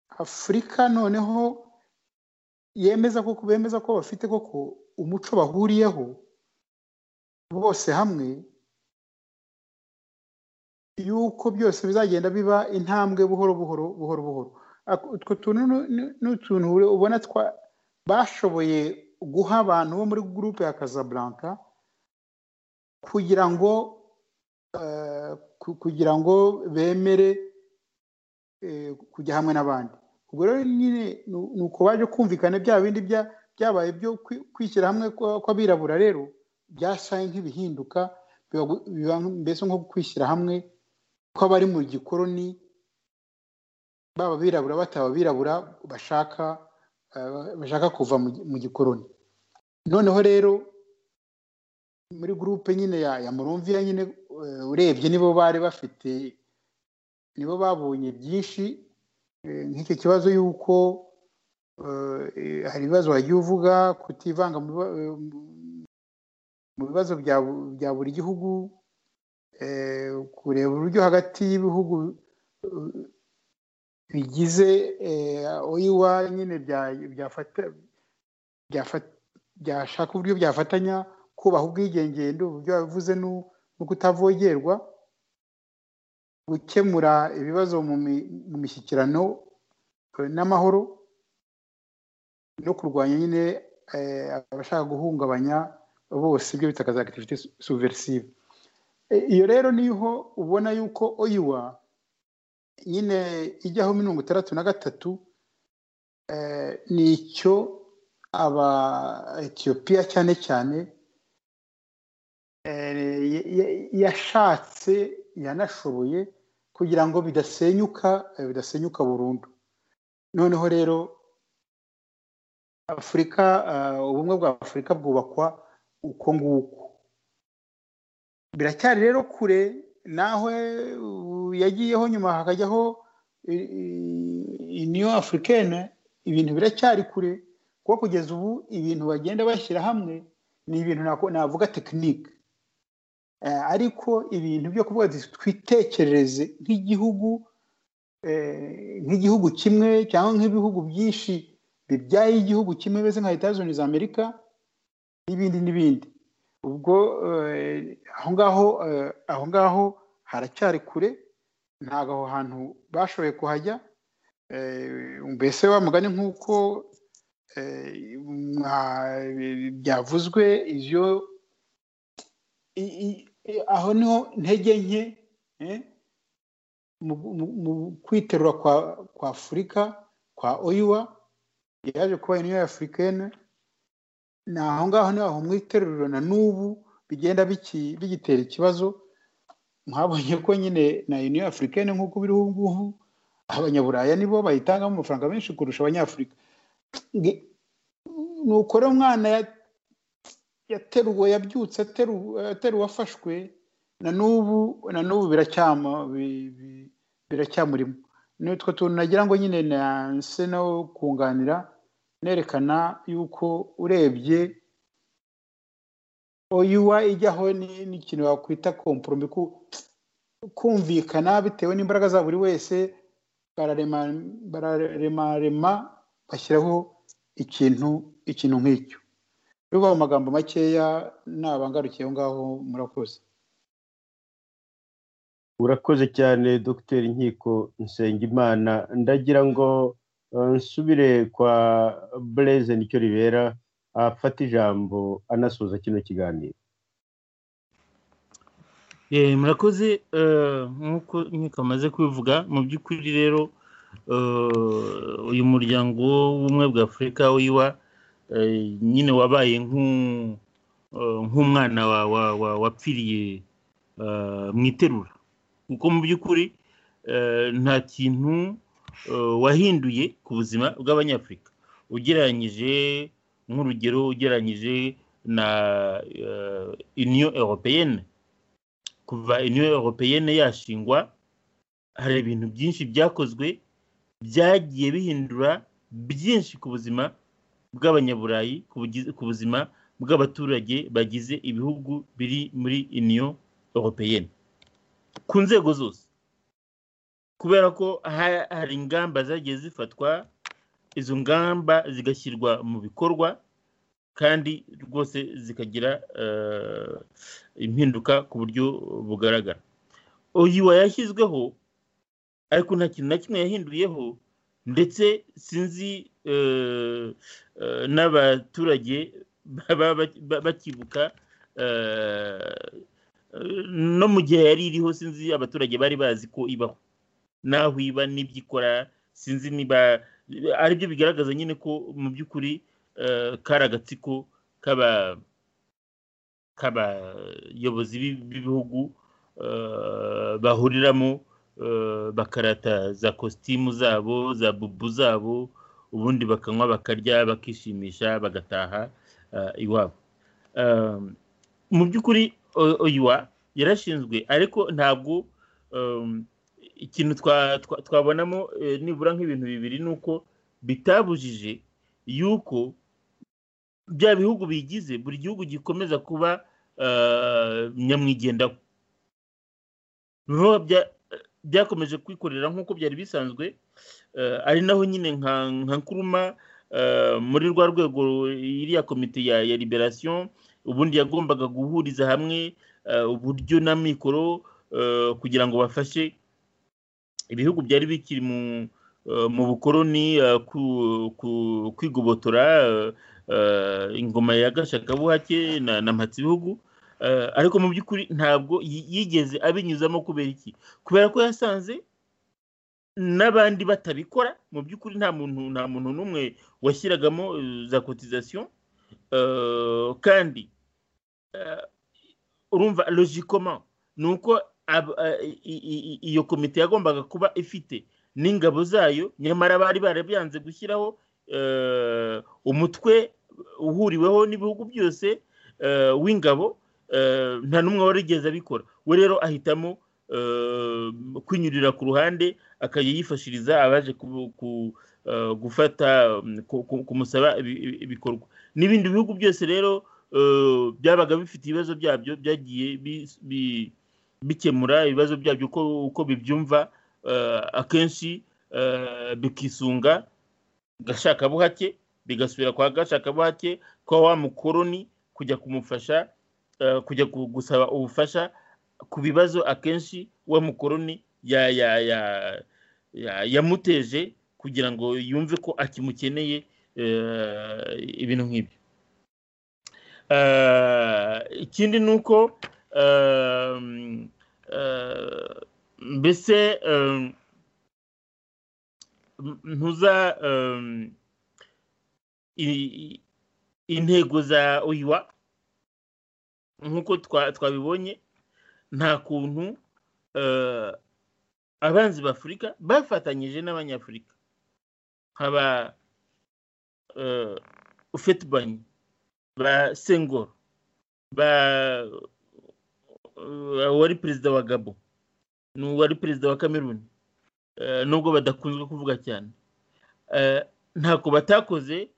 afurika noneho yemeza ko bemeza ko bafite koko umuco bahuriyeho bose hamwe yuko byose bizagenda biba intambwe buhoro buhoro buhoro buhoro utwo tuntu ni utuntu ubona bashoboye guha abantu bo muri gurupe ya Casablanca kugira ngo kugira ngo bemere kujya hamwe n'abandi ubwo rero nyine ni uko baje kumvikana bya bindi byabaye byo kwishyira hamwe kw'abirabura rero byasaye nk'ibihinduka biba mbese nko kwishyira hamwe kw'abari mu gikoroni baba abirabura bataba abirabura bashaka bashaka kuva mu gikoroni noneho rero muri gurupe nyine ya murumviya nyine urebye nibo bari bafite nibo babonye byinshi nk'icyo kibazo y'uko hari ibibazo wagiye uvuga kutivanga mu bibazo bya buri gihugu kureba uburyo hagati y'ibihugu bigize oyiwa nyine byashaka uburyo byafatanya kubaha ubwigengende uburyo wabivuze no kutavogerwa gukemura ibibazo mu mishyikirano n'amahoro no kurwanya nyine abashaka guhungabanya bose ibyo bita za akitivite suverisive iyo rero niho ubona yuko oyiwa nyine ijyaho mirongo itandatu na gatatu ni icyo aba etiyopiya cyane cyane yashatse yanashoboye kugira ngo bidasenyuka bidasenyuka burundu noneho rero afurika ubumwe bwa afurika bwubakwa uko nguko biracyari rero kure naho yagiyeho nyuma hakajyaho niyo afurikene ibintu biracyari kure kuko kugeza ubu ibintu bagenda bashyira hamwe ni ibintu navuga tekinike ariko ibintu byo kuvuga twitekerereze nk'igihugu nk'igihugu kimwe cyangwa nk'ibihugu byinshi bibyaye igihugu kimwe beze nka leta zunze amerika n'ibindi n'ibindi ubwo aho ngaho aho ngaho haracyari kure ntabwo aho hantu bashoboye kuhajya mbese wa mugani nk'uko byavuzwe ibyo aho niho ntege nke mu kwiterura kwa afurika kwa oyiwa yaje kuba uniyo afurikene ni aho ngaho niho aho mwiteruriro na n'ubu bigenda bigitera ikibazo mwabonye ko nyine na uniyo afurikene nk'uko biri ubu ngubu abanyaburaya nibo bayitangamo amafaranga menshi kurusha abanyafurika ni ukora umwana yateruwe yabyutse ateruwe afashwe na n'ubu na n'ubu biracyamurimo nitwo tuntu nagira ngo nyine nanse no kunganira nerekana yuko urebye oyuwa ijyaho n'ikintu wakwita komporomi kumvikana bitewe n'imbaraga za buri wese bararemarema bashyiraho ikintu ikintu nk'icyo biba mu magambo makeya nabangarukiye aho ngaho murakoze
urakoze cyane dogiteri nkiko nsengimana ndagira ngo nsubire kwa bureze nicyo ribera afata ijambo anasoza kino kiganiro
murakoze nk'uko nkiko amaze kubivuga mu by'ukuri rero uyu muryango w'ubumwe bwa afurika wiwa nyine wabaye nk'umwana wapfiriye mu iterura kuko mu by'ukuri nta kintu wahinduye ku buzima bw'abanyafurika ugereranyije nk'urugero ugereranyije na uniyo europeyene kuva uniyo europeyene yashingwa hari ibintu byinshi byakozwe byagiye bihindura byinshi ku buzima bw'abanyaburayi ku buzima bw'abaturage bagize ibihugu biri muri uniyo europeyene ku nzego zose kubera ko hari ingamba zagiye zifatwa izo ngamba zigashyirwa mu bikorwa kandi rwose zikagira impinduka ku buryo bugaragara oyiwa yashyizweho ariko nta kintu na kimwe yahinduyeho ndetse sinzi n'abaturage baba bakibuka no mu gihe yari iriho sinzi abaturage bari bazi ko ibaho naho iba n'ibyo ikora sinzi niba aribyo bigaragaza nyine ko mu by'ukuri kari agatsiko k'abayobozi b'ibihugu bahuriramo bakarata za kositimu zabo za bubu zabo ubundi bakanywa bakarya bakishimisha bagataha iwabo mu by'ukuri oyiwa yarashinzwe ariko ntabwo ikintu twabonamo nibura nk'ibintu bibiri ni uko bitabujije yuko bya bihugu bigize buri gihugu gikomeza kuba nyamwigendaho byakomeje kwikorera nk'uko byari bisanzwe ari naho nyine nka nkuruma muri rwa rwego iriya komite ya liberasiyo ubundi yagombaga guhuriza hamwe uburyo na mikoro kugira ngo bafashe ibihugu byari bikiri mu bukoroni kwigobotora ingoma ya gashakabuhake na mpatsibihugu ariko mu by'ukuri ntabwo yigeze abinyuzamo kubera iki kubera ko yasanze n'abandi batabikora mu by'ukuri nta muntu nta muntu n'umwe washyiragamo za kotizasiyo kandi urumva logikoma ni uko iyo komite yagombaga kuba ifite n'ingabo zayo nyamara bari barabyanze gushyiraho umutwe uhuriweho n'ibihugu byose w'ingabo nta n'umwe warigeze abikora we rero ahitamo kwinyurira ku ruhande akajya yifashiriza abaje gufata kumusaba ibikorwa n'ibindi bihugu byose rero byabaga bifite ibibazo byabyo byagiye bikemura ibibazo byabyo uko bibyumva akenshi bikisunga gashakabuhake bigasubira kwa gashakabuhake kwa wa mukoroni kujya kumufasha kujya gusaba ubufasha ku bibazo akenshi wa mukoroni yamuteje kugira ngo yumve ko akimukeneye ibintu nk'ibyo ikindi ni uko mbese ntuza intego za oyiwa nk'uko twabibonye nta kuntu abanzi b'afurika bafatanyije n'abanyafurika haba ufetibanyi ba sengoro ba wari perezida wa gabo n'uwari perezida wa kameruni nubwo badakunzwe kuvuga cyane ntako batakoze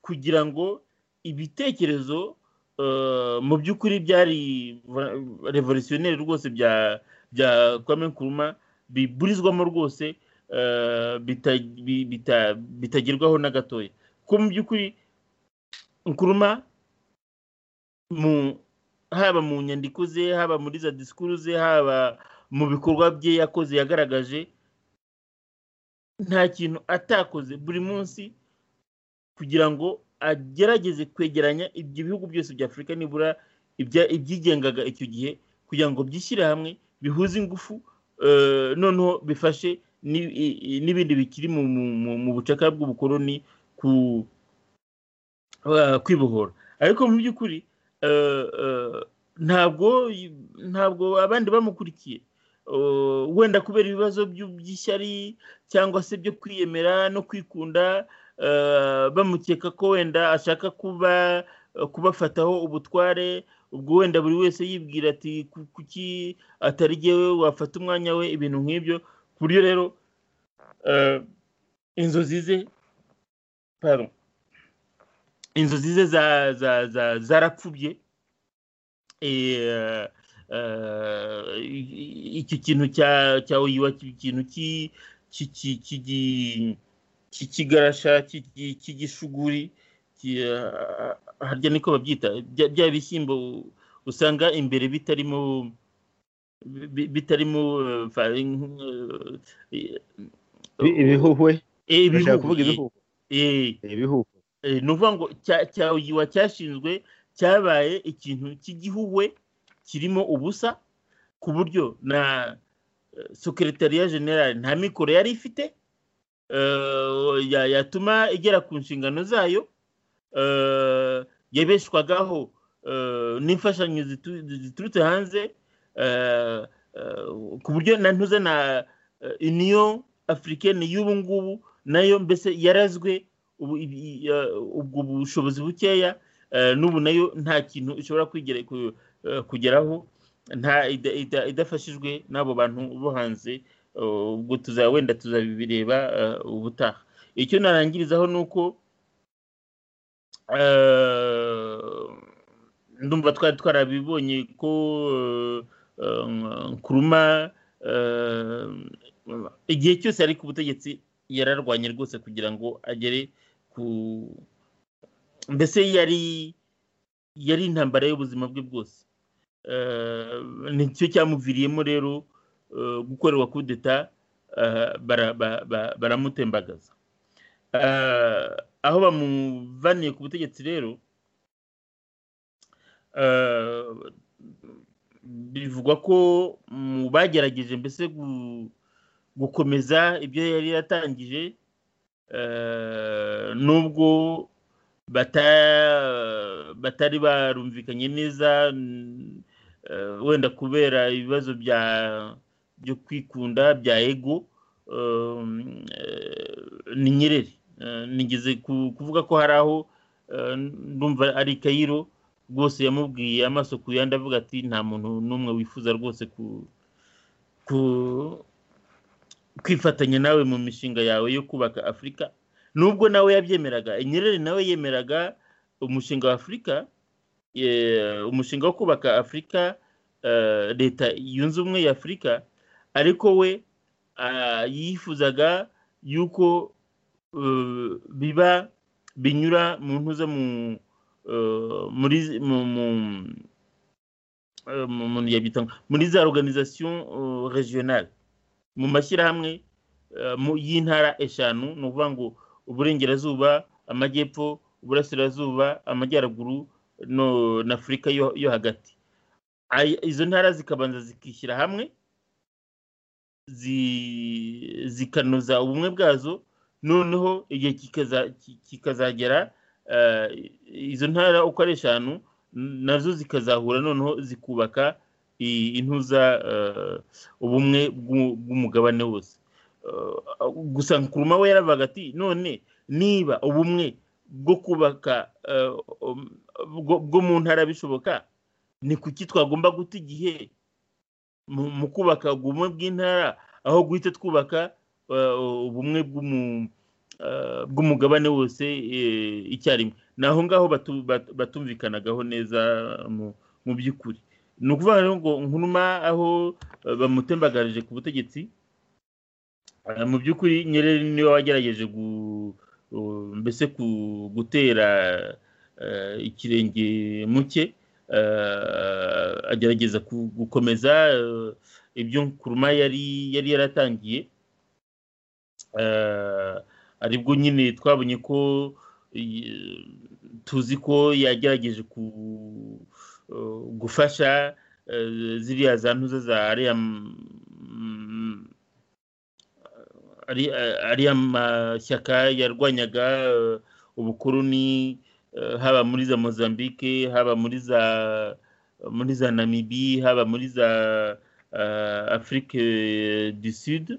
kugira ngo ibitekerezo mu by'ukuri byari revolutionneri rwose bya bya kwame nkuruma biburizwamo rwose bitagerwaho na gatoya kuko mu by'ukuri nkuruma haba mu nyandiko ze haba muri za disikuru ze haba mu bikorwa bye yakoze yagaragaje nta kintu atakoze buri munsi kugira ngo agerageze kwegeranya ibyo bihugu byose bya afurika nibura ibyigengaga icyo gihe kugira ngo byishyire hamwe bihuze ingufu noneho bifashe n'ibindi bikiri mu bucakara bw'ubukoroni kwibohora ariko mu by'ukuri ntabwo ntabwo abandi bamukurikiye wenda kubera ibibazo by'ishyari cyangwa se byo kwiyemera no kwikunda bamukeka ko wenda ashaka kuba kubafataho ubutware ubwo wenda buri wese yibwira ati kuki atari jyewe wafata umwanya we ibintu nk'ibyo ku buryo rero inzozi ze inzozi ze zarapfubye iki kintu cya oyiwa ikintu kikigarasha kigishuguri harya niko babyita bya bishyimbo usanga imbere bitarimo bitarimo
ibihuhwe
ibihuhwe ni ukuvuga ngo cya oyiwa cyashinzwe cyabaye ikintu cy'igihuhwe kirimo ubusa ku buryo na sekeretariya generale nta mikoro yari ifite yatuma igera ku nshingano zayo yabeshwagaho n'imfashanyo ziturutse hanze ku buryo na ntuza na uniyo afurikani y'ubu ngubu nayo mbese yarazwe ubwo bushobozi bukeya n'ubu nayo nta kintu ishobora kugeraho idafashijwe n'abo bantu bo hanze ubwo tuzaba wenda tuzabireba ubutaha icyo narangirizaho ni uko ndumva twari twarabibonye ko nkuruma igihe cyose ari ku butegetsi yararwanye rwose kugira ngo agere ku mbese yari yari intambara y'ubuzima bwe bwose nicyo cyamuviriyemo rero gukorerwa kudeta baramutembagaza aho bamuvaniye ku butegetsi rero bivugwa ko mu bagerageje mbese gukomeza ibyo yari yatangije eh, nubwo bata- batari barumvikanye neza n- eh, wenda kubera ibibazo bya byo kwikunda bya ego um, eh, ni nyerere Eh, nigeze ku- kuvuga ko hari aho eh, ndumva ari kayiro rwose yamubwiye amaso ku yandi avuga ati nta muntu n'umwe wifuza rwose ku ku- kwifatanya nawe mu mishinga yawe yo kubaka afurika nubwo nawe yabyemeraga nyerere nawe yemeraga umushinga wa afurika eh, umushinga wo kubaka afurika eh, leta yunze ubumwe ya afurika ariko we ah, yifuzaga yuko eh, biba binyura mu ntuza mu eh, muri mu- mu- euh, mu- mu- yabyita ngo- muri za organisation euh, regionale mu mashyirahamwe euh, mu- y'intara eshanu ni ukuvuga ngo uburengerazuba amajyepfo uburasirazuba amajyaruguru no- na afurika yo, yo hagati Ay- izo ntara zikabanza zikishyira hamwe zi- zikanoza ubumwe bwazo noneho igihe kikaza- ki- kikazagera eh, izo ntara uko ari eshanu nazo zikazahura noneho zikubaka i- intuza eh, ubumwe bw'u- bw'umugabane wose Eh, gusa nkuruma we yaravuga ati none niba ubumwe bwo kubaka eh, um, bwo bwo mu ntara bishoboka ni kuki twagomba guta igihe mu mu kubaka ubumwe bw'intara aho guhita twubaka eh, ubumwe bw'umu- eh, bw'umugabane wose eh, icyarimwe ni aho ngaho batu- bat- batumvikanagaho neza mu- mu by'ukuri ni ukuvuga rero ngo nkuruma aho eh, bamutembagarije ku butegetsi eh, mu by'ukuri nyerere niwe wagerageje gu- eh, mbese ku- gutera eh, ikirenge mu cye eh, agerageza ku- gukomeza eh, ibyo nkuruma yari yari yaratangiye Eh, aribwo nyine twabonye ko eh, tuzi ko yagerageje ku- eh, gufasha eh, ziriya za ntuza za ariya mm, ari- ariya mashyaka yarwanyaga eh, ubukoloni eh, haba muri za mozambique haba muri za muri za namibi haba muri za eh, afurike du sud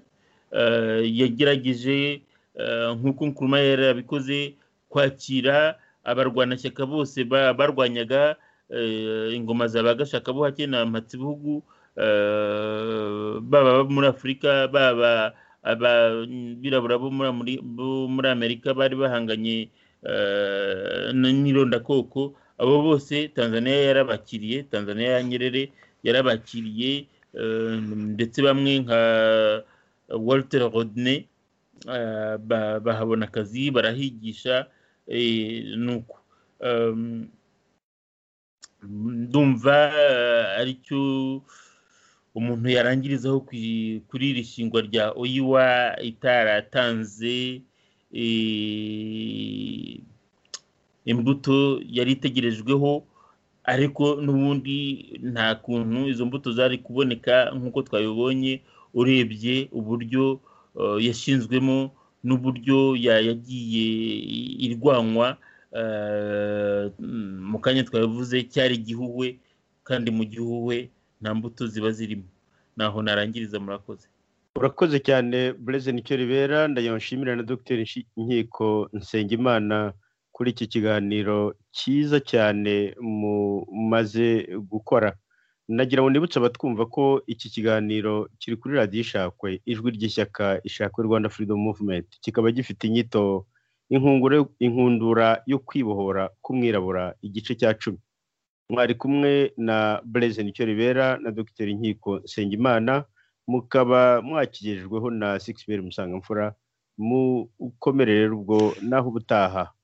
eh, yagerageje eh, nk'uko nkuruma yari yarabikoze kwakira abarwanashyaka bose ba- barwanyaga eh, ingoma za bagashaka buhake na mpatsibihugu eh, baba abo muri afurika baba abirabura bo muri Ameri- bo muri amerika bari bahanganye eh, n- n'irondakoko abo bose tanzania yarabakiriye tanzania ya nyerere yarabakiriye eh, ndetse bamwe nka walter rodney eh, ba- bahabona akazi barahigisha eh, nuko Em, ndumva eh, aricyo umuntu yarangirizaho ku- kuri iri shingwa rya oyiwa itaratanze eh, imbuto yari itegerejweho ariko n'ubundi nta kuntu izo mbuto zari kuboneka nk'uko twabibonye urebye uburyo eh, yashinzwemo n'uburyo ya- yagiye i- irwanwa eh, mu kanya twabivuze cyari igihuhwe kandi mu gihuhwe nta mbuto ziba zirimo naho narangiriza murakoze
urakoze cyane bureze nicyo ribera ndayabashimira na dogiteri Nshi- nkiko nsengimana kuri iki kiganiro cyiza cyane mumaze gukora nagira ngo nibutse abatwumva ko iki kiganiro kiri kuri radiyo ishakwe ijwi ry'ishyaka ishakwe rwanda freedom movement kikaba gifite inyito inkungura inkundura yo kwibohora k'umwirabura igice cya cumi mwari kumwe na bureze nicyo ribera na dogiteri nkiko nsengimana mukaba mwakigejejweho na sigisi musanga musanga mfura mukomerere ubwo naho ubutaha